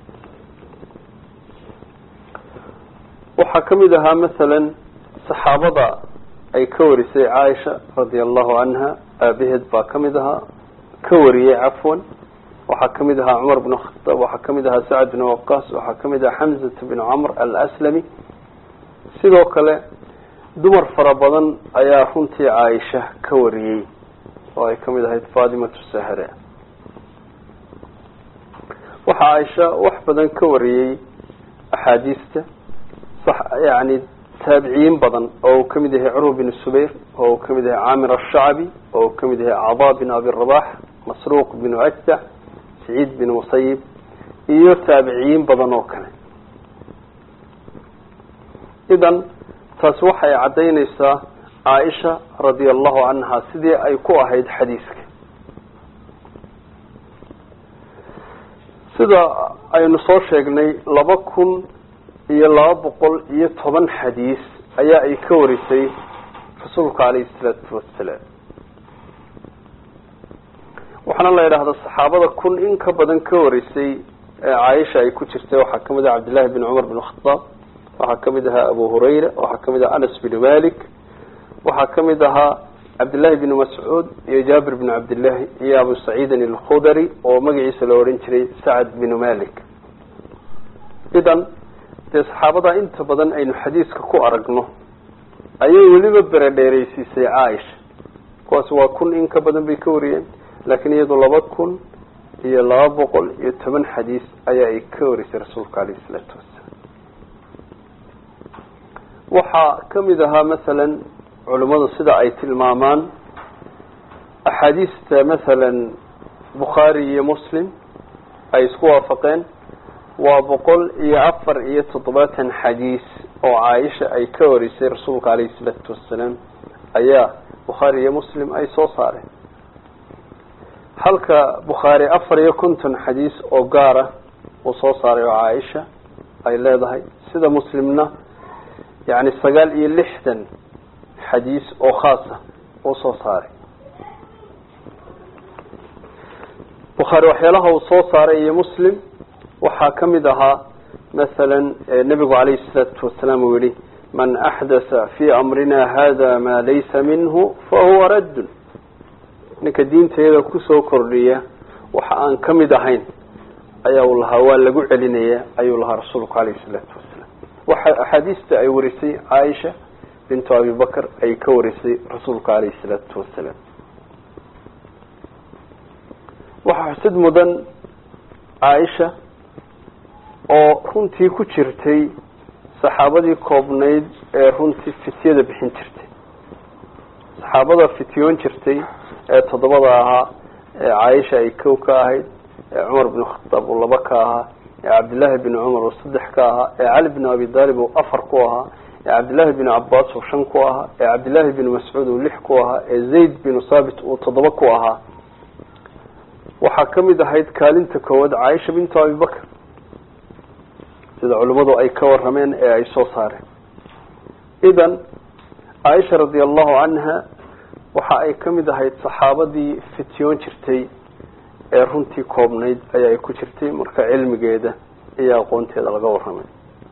waxaa kamid ahaa masalan saxaabada ay ka warisay caaisha radia allahu canha aabaheed baa kamid ahaa ka wariyey cafwan waxaa kamid ahaa cumar bn khataab waxaa kamid ahaa sacad bn waqaas waxaa kamid ahaa xamzat bn camr alaslami sidoo kale dumar fara badan ayaa runtii caaisha ka wariyey oo ay kamid ahayd fatimatu sahre waxaa caaisha wax badan ka wariyey axaadiista yani taabiciyiin badan oo uu kamid yahay curwa bin subayr oo uu kamid yahay caamir ashacbi oo uu kamid yahay cada bin abi rabax masruuq binu ajdac saciid bin musayib iyo taabiciyiin badan oo kale idan taasi waxay caddaynaysaa caaisha radia allahu canha sidii ay ku ahayd xadiiska sida aynu soo sheegnay laba kun iyo laba boqol iyo toban xadiis ayaa ay ka warisay rasuulka calayhi salaatu wasalaam waxaana la yidhaahdaa saxaabada kun in ka badan ka horeysay ee caaisha ay ku jirtay waxaa kamid aha cabdillahi bin cumar bin khadaab waxaa kamid ahaa abu hurayra waxaa kamid aha anas bin malik waxaa kamid ahaa cabdillahi bin mascuud iyo jaabir bin cabdillahi iyo abu saciidin alkhudari oo magaciisa la odhan jiray sacad bin malik idan dee saxaabada inta badan aynu xadiiska ku aragno ayay weliba beredheereysiisay caaisha kuwaas waa kun in ka badan bay ka wariyeen laakiin iyadu laba kun iyo laba boqol iyo toban xadiis ayaa ay ka warisay rasuulka alayhi isalaatu wasalaam waxaa kamid ahaa masalan culimmadu sida ay tilmaamaan axaadiista masalan bukhaari iyo muslim ay isku waafaqeen waa boqol iyo afar iyo toddobaatan xadiis oo caaisha ay ka warisay rasuulka alayhi isalaatu wasalaam ayaa bukhaari iyo muslim ay soo saareen halka bukhaari afar iyo konton xadiis oo gaara uu soo saaray oo caaisha ay leedahay sida muslimna yani sagaal iyo lixdan xadiis oo khaasa uu soo saaray bukhaari waxyaalaha uu soo saaray iyo muslim waxaa kamid ahaa masalan nebigu calayhi salaatu wasalaam uu yihi man axdatha fi amrina hada ma laysa minhu fahuwa raddun ninka diinteeda kusoo kordhiya waxa aan kamid ahayn ayaa uu lahaa waa lagu celinaya ayuu lahaa rasuulku calayhi salaatu wasalaam waxa axaadiista ay warisay caaisha bintu abi bakr ay ka warisay rasuulka calayhi salaatu wasalaam waxaa xusid mudan caaisha oo runtii ku jirtay saxaabadii koobnayd ee runtii fityada bixin jirtay saxaabada fityoon jirtay ee toddobada ahaa ee caaisha ay kow ka ahayd ee cumar bin khataab uu laba ka ahaa ee cabdillaahi bin cumar uu saddex ka ahaa ee cali bin abi daalib uu afar ku ahaa ee cabdillaahi bin cabaas uu shan ku ahaa ee cabdillaahi bin mascuud uu lix ku ahaa ee zayd binu saabit uu toddoba ku ahaa waxaa kamid ahayd kaalinta koowaad caaisha bintu abi bakr sida culimmadu ay ka warameen ee ay soo saareen idan caaisha radi allahu canha waxa ay kamid ahayd saxaabadii fityoon jirtay ee runtii koobnayd ayaa ay ku jirtay marka cilmigeeda iyo aqoonteeda laga waramay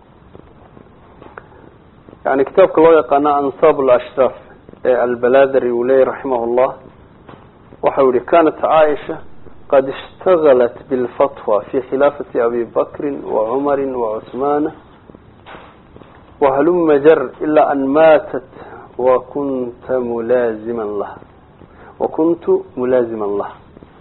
yani kitaabka loo yaqaano ansaab alashraaf ee albaladari uu leeyay raximah llah waxau yihi kanat caaisha qad ishtagalat bilfatwa fi khilaafati abi bakrin wacumari wacusmaana wahaluma jar ilaa an maatat wakunta mulaaziman laha wakuntu mulaaziman laha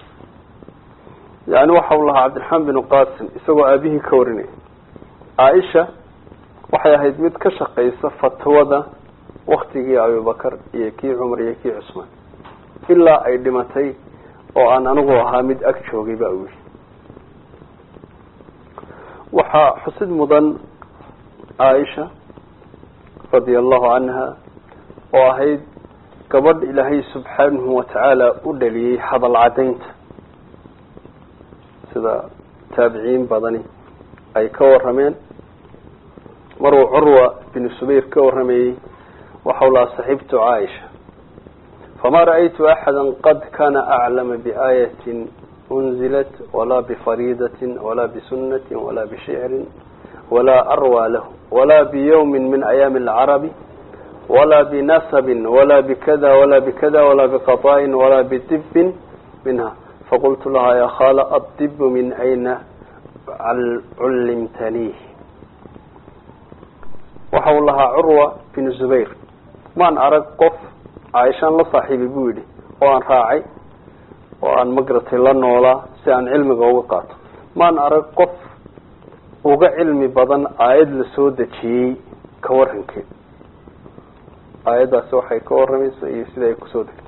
yani waxa uu lahaa cabdiraxmaan binu qasim isagoo aabihii ka warinaya caaisha waxay ahayd mid ka shaqaysa fatwada waktigii abibakar iyo kii cumar iyo kii cusmaan ilaa ay dhimatay oo aan anigu ahaa mid ag joogay ba u yihi waxaa xusid mudan caaisha radia allahu canha oo ahayd gabadh ilaahay subxaanahu watacaala u dhaliyey hadal caddaynta sida taabiciin badani ay ka warameen maruu curwa binu subayr ka waramayey waxau lahaa saxiibtu caaisha fama ra'aytu axada qad kana aclama biaayatin unzilat walaa bifariidatin walaa bisunatin walaa bishicrin walaa arwaa lahu walaa biyawmin min ayaami alcarabi walaa binasabin walaa bikada walaa bikada walaa biqada'in walaa bidibin minha faqultu lahaa ya khala addibu min ayna cullimtaniih waxa uu lahaa curwa binu zubayr maan arag qof caaishaan la saaxiibay buu yidhi oo aan raacay oo aan magaratay la noolaa si aan cilmiga uga qaato maan arag qof uga cilmi badan aayad la soo dejiyey ka warankeed aayaddaasi waxay ka waramaysa iyo sida ay kusoo degtay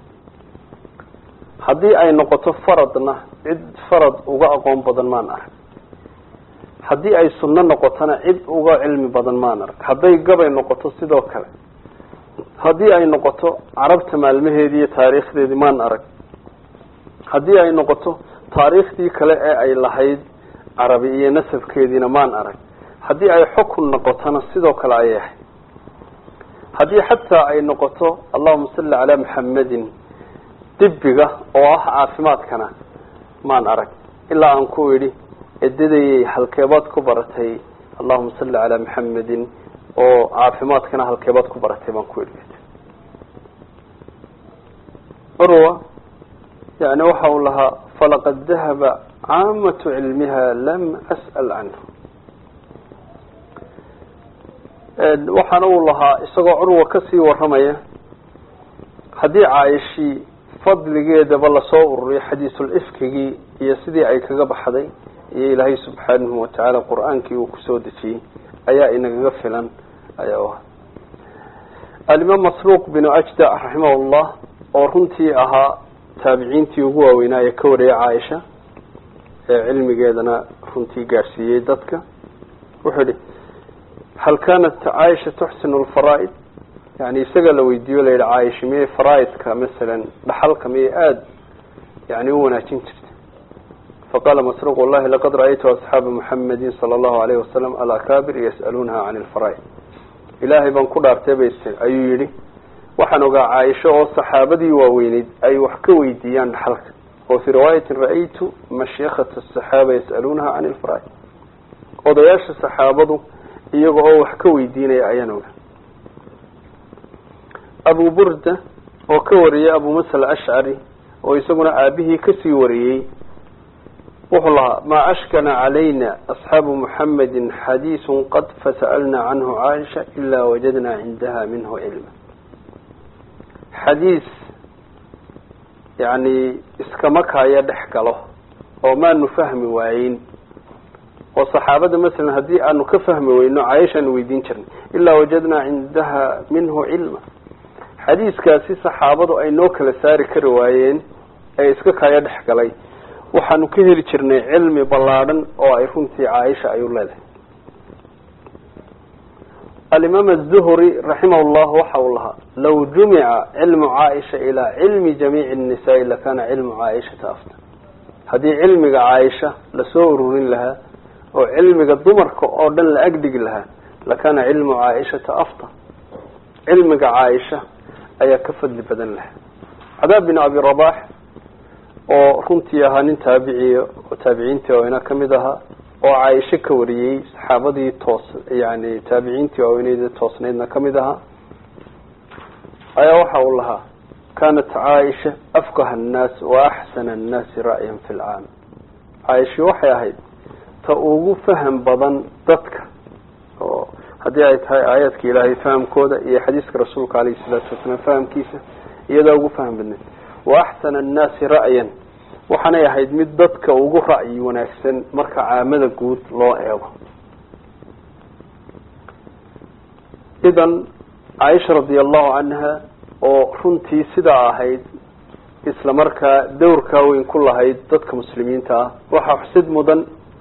haddii ay noqoto faradna cid farad uga aqoon badan maan arag haddii ay sunno noqotona cid uga cilmi badan maan arag hadday gabay noqoto sidoo kale haddii ay noqoto carabta maalmaheedii iyo taariikhdeedii maan arag haddii ay noqoto taariikhdii kale ee ay lahayd carabi iyo nasabkeediina maan arag haddii ay xukun noqotona sidoo kale ayay ahayd haddii xataa ay noqoto allahuma salli calaa maxamedin dibiga oo ah caafimaadkana maan arag ilaa aan ku idhi edadayay halkeebaad ku baratay allahuma salli calaa maxamedin oo caafimaadkana halkeebaad ku baratay baan ku idhi curwa yani waxa uu lahaa falaqad dahaba caamatu cilmiha lam as'al canhu waxaana uu lahaa isagoo curwa kasii waramaya haddii caaishii fadligeedaba lasoo ururiyo xadiisul ifkigii iyo sidii ay kaga baxday iyo ilaahay subxaanahu watacaala qur-aankii uu kusoo dejiyey ayaa inagaga filan ayaa u ahaa alimaam masruuq binu ajda raximah llah oo runtii ahaa taabiciintii ugu waaweynaa ee ka wariyay caaisha ee cilmigeedana runtii gaadhsiiyey dadka wuxuu yihi hal kanat caaisha tuxsinu lfaraa'id yani isaga la weydiiyo la yihi caaisha miyay faraaidka masalan dhaxalka miyay aada yani u wanaajin jirtay faqala masruuq wallahi laqad ra'aytu asxaaba muxamedin sala allahu alayhi wasalam alakaabir yas'aluunaha can lfaraa'id ilaahay baan ku dhaartay bay ayuu yihi waxaan ogaa caaisho oo saxaabadii waaweyneyd ay wax ka weydiiyaan dhaxalka oo fii riwaayatin ra'aytu mashiikhata asaxaaba yas'aluunaha can lfaraa'id odayaasha saxaabadu iyaga oo wax ka weydiinaya ayaan ogaa abu burda oo ka wariyay abu musa alashcari oo isaguna aabihii kasii wariyey wuxuu lahaa maa ashkana calayna asxaabu muxamedin xadiisun qad fasa'alna canhu caaisha ilaa wajadnaa cindaha minhu cilma xadiis yani iskama kaya dhex galo oo maanu fahmi waayeyn oo saxaabada masalan haddii aanu ka fahmi weyno caaishaanu weydiin jirnay ilaa wajadnaa cindaha minhu cilma xadiiskaasi saxaabadu ay noo kala saari kari waayeen ee iska kaya dhex galay waxaanu ka heli jirnay cilmi ballaadhan oo ay runtii caaisha ayu leedahay alimaam azuhri raximah llah waxa uu lahaa law jumica cilmu caaisha ilaa cilmi jamiici nnisaai lakana cilmu caaishata afta haddii cilmiga caaisha lasoo ururin lahaa oo cilmiga dumarka oo dhan la agdhigi lahaa lakana cilmu caaishata afta cilmiga caaisha ayaa ka fadli badan lahaa cadaab bin abi rabax oo runtii ahaa nin taabiciy oo taabiciintii waaweyna kamid ahaa oo caaisho ka wariyey saxaabadii toos yani taabiciintii waaweyned toosnaydna kamid ahaa ayaa waxa uu lahaa kanat caaisha afqaha annaas wa axsana annaasi ra'yan fi lcaam caaisha waxay ahayd ta ugu faham badan dadka oo haddii ay tahay aayaadka ilaahay fahamkooda iyo xadiiska rasuulka alayhi salaatu wasalaam fahamkiisa iyadaa ugu faham badneed wa axsana annaasi ra'yan waxaanay ahayd mid dadka ugu ra'yi wanaagsan marka caamada guud loo eego idan caaisha radi allahu canha oo runtii sidaa ahayd isla markaa dowrkaa weyn ku lahayd dadka muslimiinta ah waxaa xusid mudan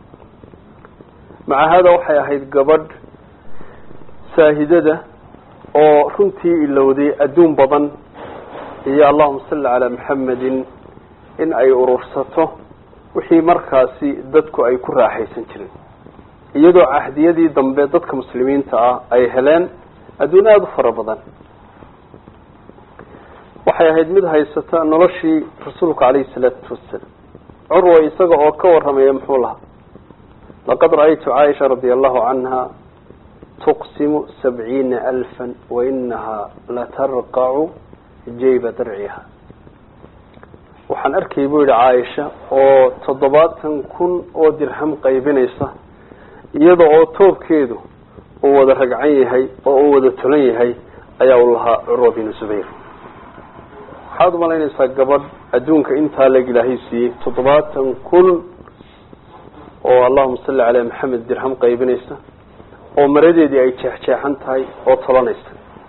maca hada waxay ahayd gabadh saahidada oo runtii ilowday adduun badan iyo allahuma salli calaa maxamedin in ay urursato wixii markaasi dadku ay ku raaxaysan jireen iyadoo cahdiyadii dambe dadka muslimiinta ah ay heleen adduun aada u fara badan waxay ahayd mid haysata noloshii rasuulka calayhi salaatu wasalaam curwa isaga oo ka waramaya muxuu lahaa laqad ra'aytu caaisha radia allahu canha tuqsimu sabciina alfan wainahaa latarqacu jayba darciha waxaan arkay buu yihi caaisha oo toddobaatan kun oo dirham qaybinaysa iyada oo toobkeedu uu wada ragcan yahay oo uu wada tolan yahay ayaa u lahaa curwa binu zubayr waxaad umalaynaysaa gabadh adduunka intaa leg ilaahay siiyey toddobaatan kun oo allahuma salli calaa maxamed dirham qaybinaysa oo maradeedii ay jeexjeexan tahay oo tolanaysa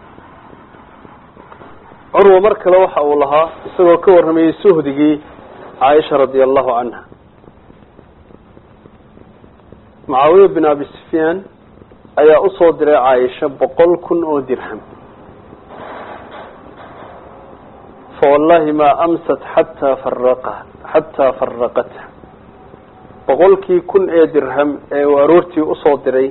curwa mar kale waxa uu lahaa isagoo ka warramayey suhdigii caaisha radia allahu canha mucaawiya bin abi sufyaan ayaa usoo diray caaisha boqol kun oo dirham fawallahi maa amsat xataa faraqa xataa faraqatha boqolkii kun ee dirham ee uu aroortii usoo diray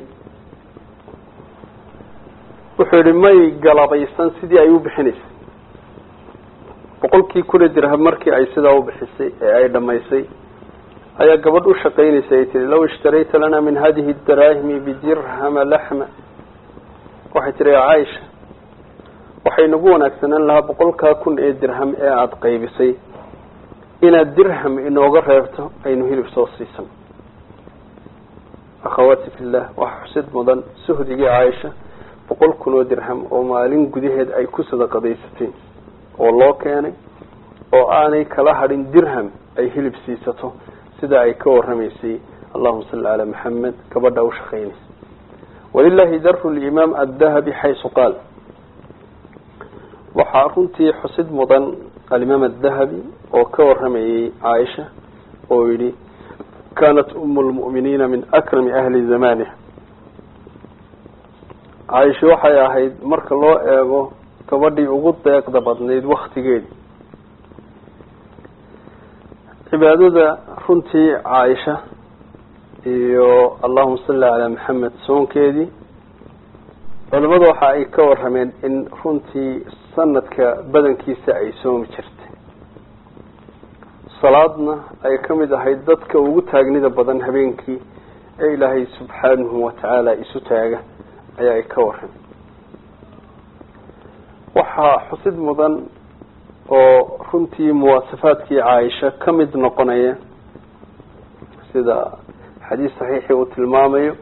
wuxuu yihi may galabaysan sidii ay u bixinaysay boqolkii kun ee dirham markii ay sidaa u bixisay ee ay dhamaysay ayaa gabadh u shaqaynaysay ay tihi law ishtarayta lana min hadihi daraahimi bidirhama laxma waxay tihi caaisha waxay nagu wanaagsanaan lahaa boqolkaa kun ee dirham ee aada qaybisay inaad dirham inooga reebto aynu hilib soo siisan akhawaati fillah waxa xusid mudan suhdigii caaisha boqol kun oo dirham oo maalin gudaheed ay ku sadaqadaysateen oo loo keenay oo aanay kala hadhin dirham ay hilib siisato sida ay ka waramaysay allahuma salli calaa maxamed gabadha u shaqaynaysa walilahi daru limaam addahabi xaysu qaal waxaa runtii xusid mudan alimaam adahabi oo ka waramayay caaisha oo yihi kanat umu lmu'miniina min akrami ahli zamaniha caaisha waxay ahayd marka loo eego gabadhii ugu deeqda badnayd waktigeedi cibaadada runtii caaisha iyo allahuma salli calaa maxamed soonkeedii culimadu waxa ay ka warameen in runtii sanadka badankiisa ay soomi jirtay salaadna ay ka mid ahayd dadka ugu taagnida badan habeenkii ee ilaahay subxaanahu watacaala isu taaga ayaa ay ka warameen waxaa xusid mudan oo runtii muwaasafaadkii caaisha ka mid noqonaya sida xadiis saxiixii uu tilmaamayo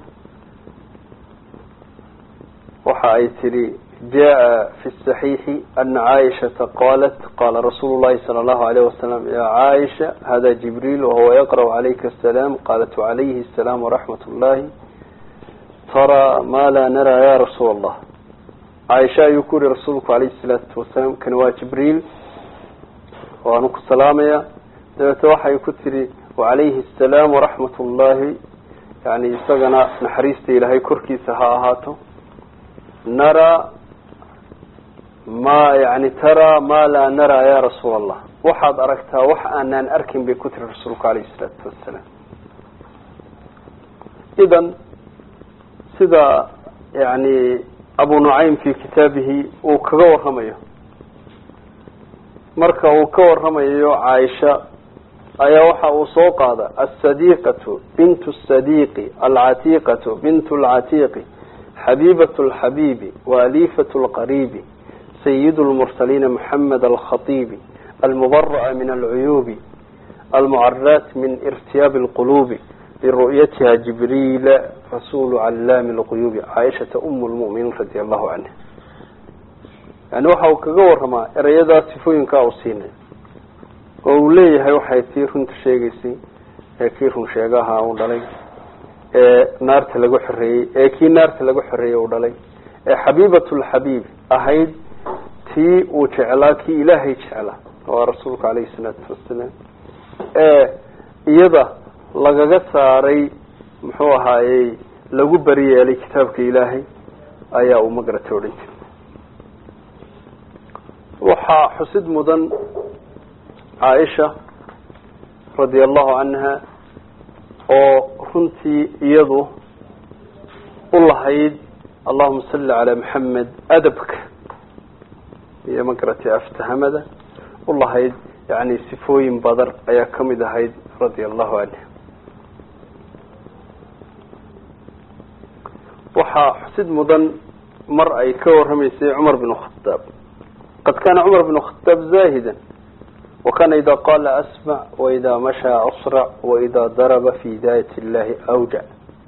waxa ay tihi jaa fi saxiixi ana caaishata qalat qala rasuulu llahi sala allahu alayh wasalam ya caaisha hada jibriil wahuwa yaqra'u calayka asalaam qalat wacalayhi asalaam waraxmat ullahi taraa ma laa naraa ya rasuula allah caaisha ayuu ku yihi rasuulku alayhi salaatu wasalaam kani waa jibriil waanu ku salaamaya dabeete waxay ku tihi wacalayhi asalaam waraxmat ullahi yani isagana naxariista ilaahay korkiisa ha ahaato naraa ma yani taraa ma laa naraa ya rasuula allah waxaad aragtaa wax aanaan arkin bay ku tiri rasuulku alayhi salaatu wasalaam idan sida yani abu nucaym fi kitaabihi uu kaga waramayo marka uu ka waramayo caaisha ayaa waxa uu soo qaada asadiqatu bintu sadiqi alcatiqatu bintu lcatiqi xabiibat lxabiibi waalifat lqariibi sayid lmursaliina moxamed alkhatiibi almubara'a min alcuyuubi almucaraat min irtiyaabi lquluubi biru'yatiha jibriila rasulu callaami lquyuubi caaishata um lmuminiin radi allahu canha yani waxa uu kaga waramaa erayadaa sifooyinkaa uu siinay oo uu leeyahay waxay tii runta sheegaysay ee kii run sheegaha uu dhalay ee naarta lagu xoreeyey ee kii naarta lagu xoreeyey uu dhalay ee xabiibatulxabiib ahayd tii uu jeclaa kii ilaahay jeclaa waa rasuulku calayhi salaatu wasalaam ee iyada lagaga saaray muxuu ahaayey lagu beri yeelay kitaabka ilaahay ayaa uu magarata odhan jiray waxaa xusid mudan caaisha radia allahu canha oo runtii iyadu u lahayd allahuma salli calaa maxamed adabka iyo magaratay aftahamada u lahayd yani sifooyin badan ayaa kamid ahayd radia allahu canha waxaa xusid mudan mar ay ka waramaysay cumar bin khadaab qad kana cumar bin khadaab zahida wakana ida qala asmac waida mashaa asrac waida daraba fi daayat illahi awjac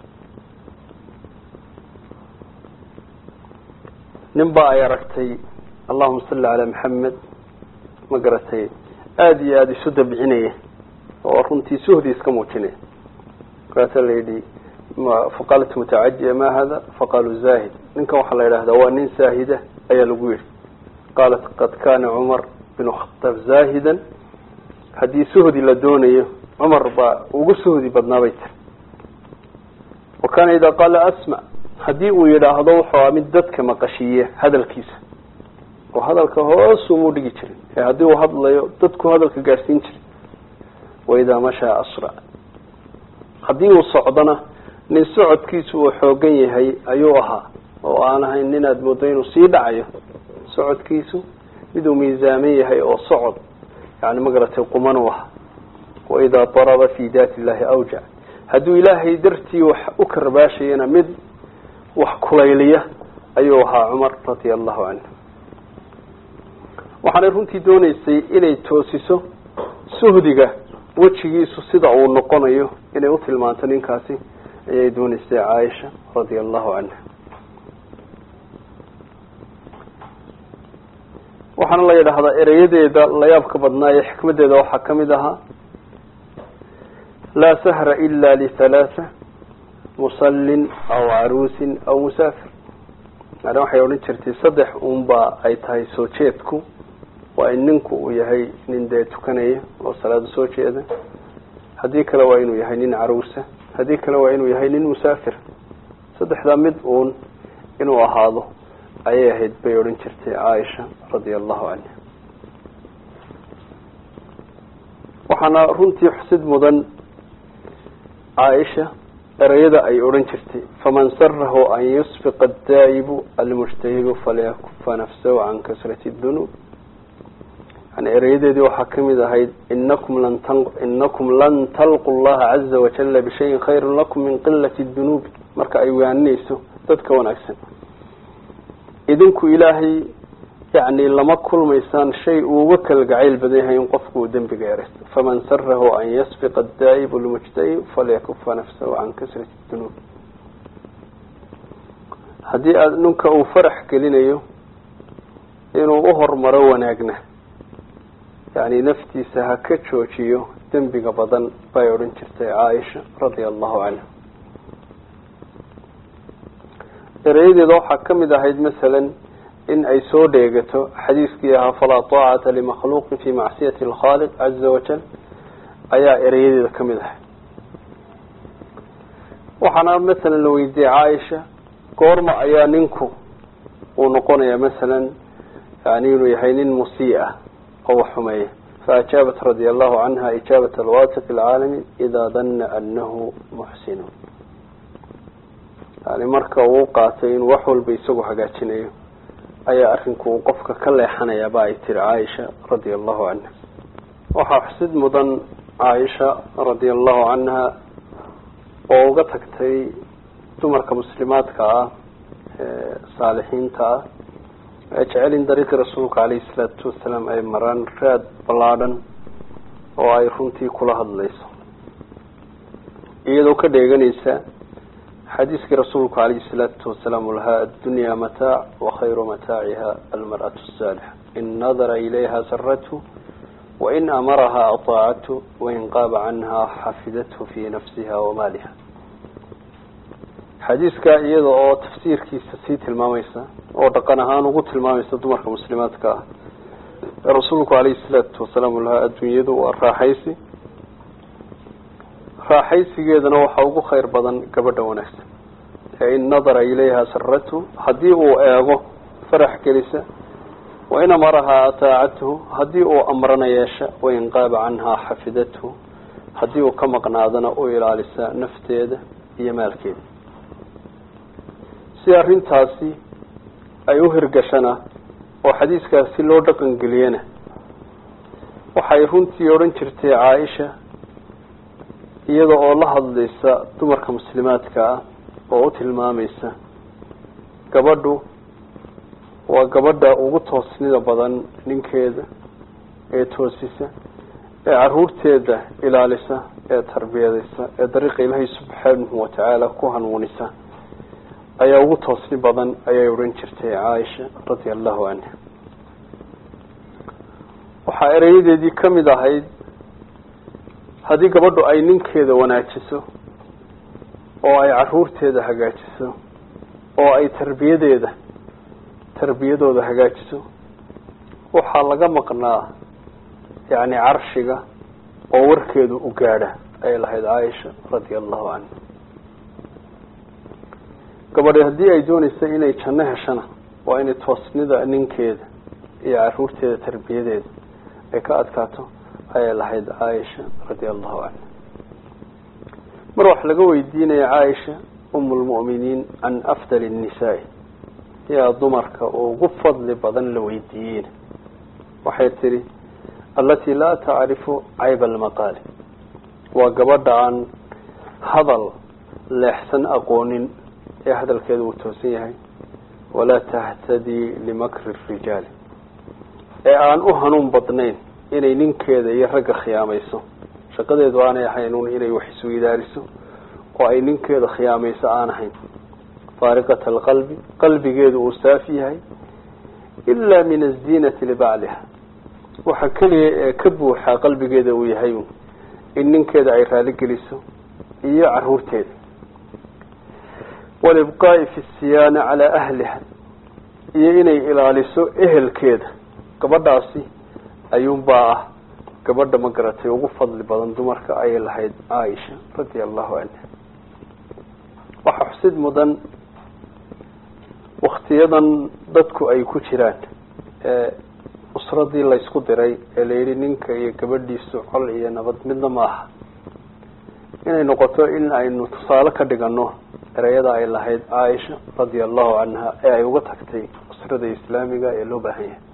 nin ba ay aragtay allahuma salli calaa maxamed ma garatay aada iyo aada isu dabcinaya oo runtii suhdi iska muujinaya markaasa la yidhi faqaalat mutacajiya ma hada faqaaluu zahid ninkan waxaa la yidhahdaa waa nin saahida ayaa lagu yihi qaalat qad kana cumar binu khataab zaahidan haddii suhdi la doonayo cumar baa ugu suhdi badnaa bay tiri wa kana idaa qaala asmac haddii uu yidhaahdo wuxuu mid dadka maqashiiya hadalkiisa oo hadalka hoosumuu dhigi jirin ee haddii uu hadlayo dadku hadalka gaadhsiin jiray waidaa mashaa asrac haddii uu socdona nin socodkiisu uu xoogan yahay ayuu ahaa oo aan ahayn ninaad moodo inuu sii dhacayo socodkiisu miduu miisaaman yahay oo socod yani magaratay quman u ah waidaa daraba fi daati illahi awjac hadduu ilaahay dartii wax u karbaashayana mid wax kulayliya ayuu ahaa cumar radia allahu canhu waxaanay runtii dooneysay inay toosiso suhdiga wejigiisu sida uu noqonayo inay u tilmaanto ninkaasi ayay dooneysay caaisha radia allahu canha waxaana la yidhaahdaa ereyadeeda layaabka badnaa ee xikmadeeda waxaa kamid ahaa laa sahra ila lihalaatha musallin aw caruusin aw musaafir yani waxay odhan jirtay saddex unba ay tahay soo jeedku waa in ninku uu yahay nin dee tukanaya oo salaada soo jeeda haddii kale waa inuu yahay nin caruusa haddii kale waa inuu yahay nin musaafir saddexdaa mid uun inuu ahaado ayay ahayd bay odhan jirtay caaisha radia allahu canha waxaana runtii xusid mudan caaisha ereyada ay odhan jirtay faman sarahu an yusfiqa adaa'ibu almujtahidu falyakufa nafsahu can kasrati dunuub yani ereyadeedii waxaa kamid ahayd inakum lan inakum lan talqu llaha caza wajala bishayin khayrin lakum min qilati dunuubi marka ay waaninayso dadka wanaagsan idinku ilaahay yani lama kulmaysaan shay uu uga kala gacayl badan yahay in qofku uu dembiga ereysto faman sarahu an yasfiqa adaa'ibu lmujtahid falyakufa nafsahu can kasrati dunuub haddii aad ninka uu farax gelinayo inuu uhormaro wanaagna yani naftiisa ha ka joojiyo dembiga badan bay odhan jirtay caaisha radia allahu canha ereyadeeda waxaa kamid ahayd masalan in ay soo dheegato xadiiskii ahaa falaa taacata limakhluuqin fi macsiyati alkhaaliq caza wajal ayaa ereyadeeda kamid ahayd waxaana masalan la weydiiyey caaisha goorma ayaa ninku uu noqonaya masalan yani inuu yahay nin musii ah oo wax xumeeya faajaabat radia allahu canha ijaabat alwasiq alcaalami idaa dana anahu muxsinu yani marka uu qaatay inuu wax walba isagu hagaajinayo ayaa arrinku uu qofka ka leexanaya ba ay tiri caaisha radia allahu canha waxaa xusid mudan caaisha radia allahu canha oo uga tagtay dumarka muslimaadka ah ee saalixiinta ah ee jecel in dariiqii rasuulka caleyhi salaatu wasalaam ay maraan raad ballaadhan oo ay runtii kula hadlayso iyadoo ka dheeganaysa xadiiskii rasuulku calayhi salaatu wasalaam u lahaa addunyaa mataac wakhayru mataaciha almar'atu asaalixa in nadara ilayha sarathu wain amaraha ataacathu wain qaaba canha xafidathu fi nafsiha wamaaliha xadiiska iyada oo tafsiirkiisa sii tilmaamaysa oo dhaqan ahaan ugu tilmaamaysa dumarka muslimaadka ah ee rasuulku calayhi salaatu wasalaam u lahaa adduunyadu waa raaxaysi raaxaysigeedana waxaa ugu khayr badan gabadha wanaagsan ee in nadara ilayha saratu haddii uu eego farax gelisa wain amarahaa ataacathu haddii uu amrana yeesha wain qaaba canhaa xafidathu haddii uu ka maqnaadana u ilaalisa nafteeda iyo maalkeeda si arrintaasi ay u hirgashana oo xadiiskaasi loo dhaqan geliyana waxay runtii odhan jirtay caaisha iyada oo la hadlaysa dumarka muslimaadka ah oo u tilmaamaysa gabadhu waa gabadha ugu toosnida badan ninkeeda ee toosisa ee caruurteeda ilaalisa ee tarbiyadaysa ee dariiqa ilaahay subxaanahu watacaala ku hanuunisa ayaa ugu toosni badan ayay odhan jirtay caaisha radia allahu canha waxaa ereyadeedii kamid ahayd haddii gabadhu ay ninkeeda wanaajiso oo ay caruurteeda hagaajiso oo ay tarbiyadeeda tarbiyadooda hagaajiso waxaa laga maqnaa yacni carshiga oo warkeedu u gaadha ayay lahayd caaisha radia allahu canha gabadhi haddii ay doonaysa inay janno heshana waa inay toosnida ninkeeda iyo caruurteeda tarbiyadeeda ay ka adkaato ayay lahayd caaisha radia allahu canha mar wax laga weydiinaya caaisha umu lmu'miniin can afdali nnisaai yaa dumarka oo ugu fadli badan la weydiiyeyna waxay tidhi allatii laa tacrifu cayba almaqaali waa gabadha aan hadal leexsan aqoonin ee hadalkeeda uu toosan yahay walaa tahtadii limakri rijaali ee aan u hanuun badnayn inay ninkeeda iyo ragga khiyaamayso shaqadeedu aanay ahayn un inay wax isweydaariso oo ay ninkeeda khiyaamayso aan ahayn faariqata alqalbi qalbigeedu uu saafi yahay ilaa min aziinati libacliha waxa keliya ee ka buuxaa qalbigeeda uu yahay in ninkeeda ay raaligeliso iyo caruurteeda walibqaa'i fi siyaana calaa ahliha iyo inay ilaaliso ehelkeeda gabadhaasi ayuunbaa ah gabadha ma garatay ugu fadli badan dumarka ayay lahayd caaisha radia allahu canha waxaa xusid mudan waktiyadan dadku ay ku jiraan ee usradii laysku diray ee la yidhi ninka iyo gabadhiisu col iyo nabad midna ma aha inay noqoto in aynu tusaale ka dhigano ereyada ay lahayd caaisha radia allahu canha ee ay uga tagtay usrada islaamiga ee loo baahan yahay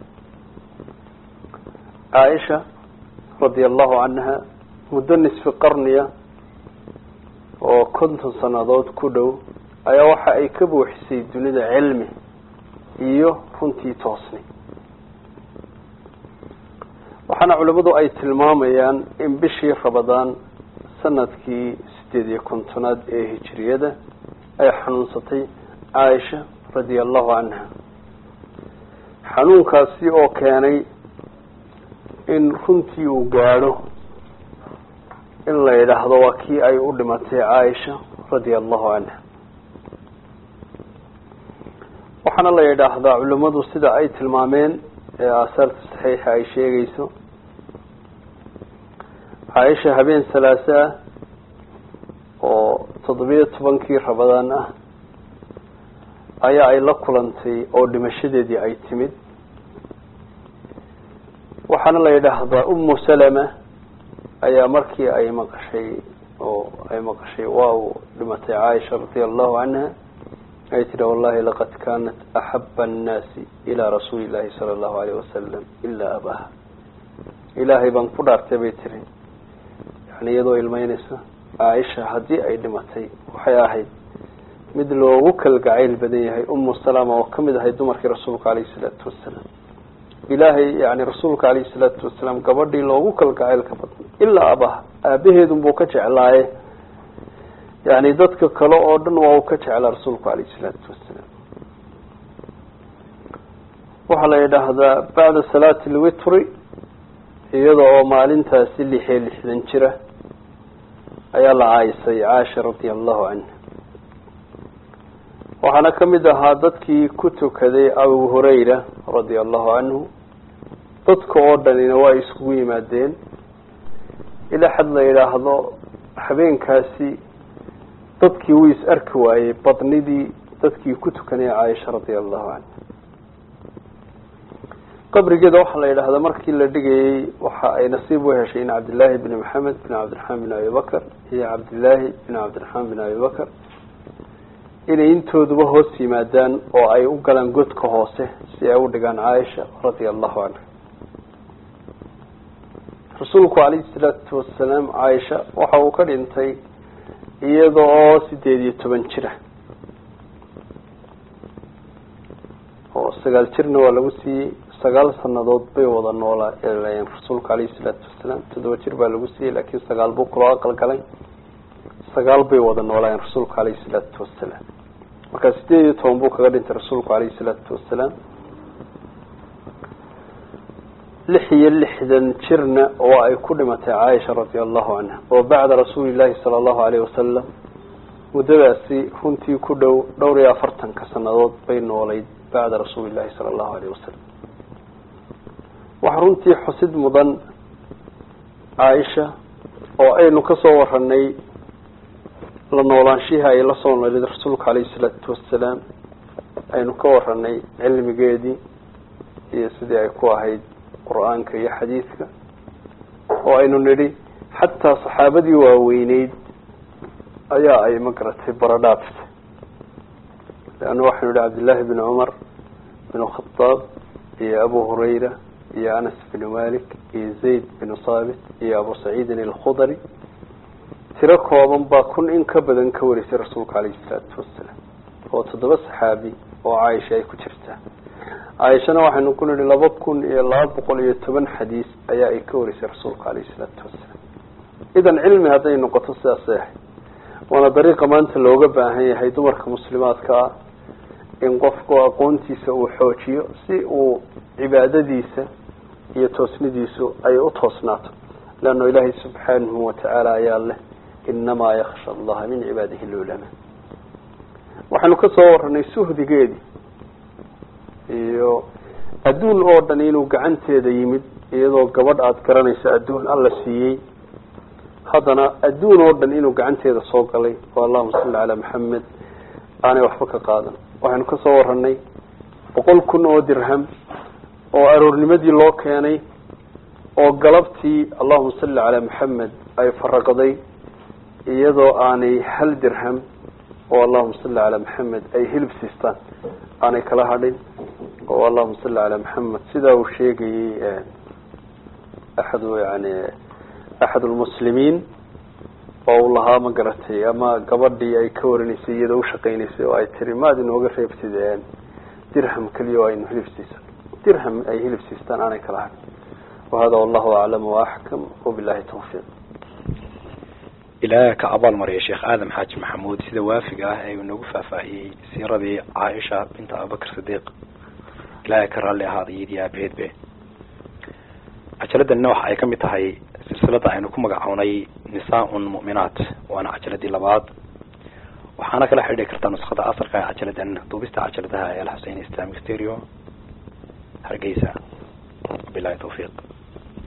caaisha radia allahu canha muddo nisfi qarniya oo konton sanadood ku dhow ayaa waxa ay ka buuxisay dunida cilmi iyo runtii toosni waxaana culimadu ay tilmaamayaan in bishii rabadaan sanadkii sideed iyo kontonaad ee hijiriyada ay xanuunsatay caaisha radia allahu canha xanuunkaasi oo keenay in runtii uu gaadho in la yidhaahdo waa kii ay u dhimatay caaisha radia allahu canha waxaana la yidhaahdaa culimadu sida ay tilmaameen ee aasaarta saxiixa ay sheegayso caaisha habeen salaase ah oo toddobiyo tobankii rabadaan ah ayaa ay la kulantay oo dhimashadeedii ay timid waxaana la yidhaahdaa umu salama ayaa markii ay maqashay oo ay maqashay waa uu dhimatay caaisha radia allahu canha ay tidhi wallahi laqad kanat axaba annaasi ilaa rasuuli llahi sala allahu alayh wasalam ilaa abaha ilaahay baan ku dhaartay bay tiri yani iyadoo ilmeynaysa caaisha haddii ay dhimatay waxay ahayd mid loogu kalgacayl badan yahay umu salama oo kamid ahay dumarkii rasuulka alayhi salaatu wasalaam ilaahay yani rasuulka alayhi salaatu wasalaam gabadhii loogu kalgacaylka badnay ilaa abaha aabaheedun buu ka jeclaaye yani dadka kale oo dhan waa uu ka jeclaa rasuulku alayhi salaatu wasalaam waxaa la yidhaahdaa bacda salaati lwitri iyada oo maalintaasi lixiyo lixdan jira ayaa la caayisay caasha radia allahu canha waxaana kamid ahaa dadkii ku tukaday abu hurayra radia allahu canhu dadka oo dhanina waa iskugu yimaadeen ilaa xad la yidhaahdo habeenkaasi dadkii wuu is arki waayey badnidii dadkii ku tukanaya caaisha radia allahu canha qabrigeeda waxaa la yidhahdaa markii la dhigayey waxa ay nasiib u heshay in cabdillaahi bni maxamed bin cabdiraxmaan bin abi bakr iyo cabdillaahi bin cabdiraxmaan bin abi bakr inay intooduba hoos yimaadaan oo ay u galaan godka hoose si ay u dhigaan caaisha radia allahu canha rasuulku calayhi salaatu wasalaam caaisha waxa uu ka dhintay iyada oo sideed iyo toban jira oo sagaal jirna waa lagu siiyey sagaal sanadood bay wada noolaa rasuulka calayhi salaatu wasalaam toddoba jir baa lagu siiyey laakiin sagaal buu kuloo aqal galay sagaal bay wada noolaayeen rasuulka calayhi salaatu wasalaam markaa sideed iyo toban buu kaga dhintay rasuulku calayhi salaatu wasalaam lix iyo lixdan jirna oo ay ku dhimatay caaisha radia allahu canha oo bacda rasuuli llahi sala allahu alayh wasalam muddadaasi runtii ku dhow dhowr iyo afartanka sanadood bay noolayd bacda rasuuli llahi sala allahu alayh wasalam waxaa runtii xusid mudan caaisha oo aynu kasoo waranay la noolaanshihii ay la soo noolid rasuulka calayhi salaatu wasalaam aynu ka waranay cilmigeedii iyo sidii ay ku ahayd qur-aanka iyo xadiidka oo aynu nidhi xataa saxaabadii waaweyneyd ayaa ay magaratay baradhaaftay leanna waxaynu idhi cabdillaahi bin cumar bin khadaab iyo abu hurayra iyo anas binu malik iyo zayd binu saabit iyo abu saciidin alkhudari tiro kooban baa kun in ka badan ka warisay rasuulka calayhi salaatu wasalaam oo toddoba saxaabi oo caaisha ay ku jirtaa caaishana waxaynu ku nihi laba kun iyo laba boqol iyo toban xadiis ayaa ay ka warisay rasuulka calayhi salaatu wasalaam idan cilmi hadday noqoto sidaasay ahayd waana dariiqa maanta looga baahan yahay dumarka muslimaadka ah in qofku aqoontiisa uu xoojiyo si uu cibaadadiisa iyo toosnidiisu ay u toosnaato leanno ilaahay subxaanahu watacaala ayaa leh inamaa yaksha allaha min cibaadihi lulama waxaynu ka soo waranay suhdigeedii iyo adduun oo dhan inuu gacanteeda yimid iyadoo gabadh aada garanayso adduun alla siiyey haddana adduun oo dhan inuu gacanteeda soo galay oo allahuma salli calaa maxamed aanay waxba ka qaadan waxaynu ka soo waranay boqol kun oo dirham oo aroornimadii loo keenay oo galabtii allahuma salli calaa maxamed ay faraqday iyadoo aanay hal dirham oo allahuma salli calaa maxamed ay hilib siistaan aanay kala hadhin oo allahuma salli calaa maxamed sidaa uu sheegayey axadu yani axad lmuslimiin oo uu lahaa ma garatay ama gabadhii ay ka warinaysay iyadoo ushaqaynaysay oo ay tiri maad inooga reebtid dirham keliya oo aynu hilib siisan dirham ay hilib siistaan aanay kala hadhin wahada wallahu aclam waaxkam wabilahi tawfiiq ilaaha ka abaal mariya sheekh aadam xaaji maxamuud sida waafiga ah ee uu nagu faahfaahiyey siiradii caaisha binta abubakr sidiiq ilaahay ka raalli ahaada iyadii aabaheedbe cajaladdanina waxa ay kamid tahay silsilada aynu ku magacownay nisaa-un mu'minaat waana cajaladii labaad waxaana kala xidhi kartaa nuskhada asalka ee cajaladan duubista cajaladaha ee alxusein islamic stereo hargeysa wabilahi tawfiiq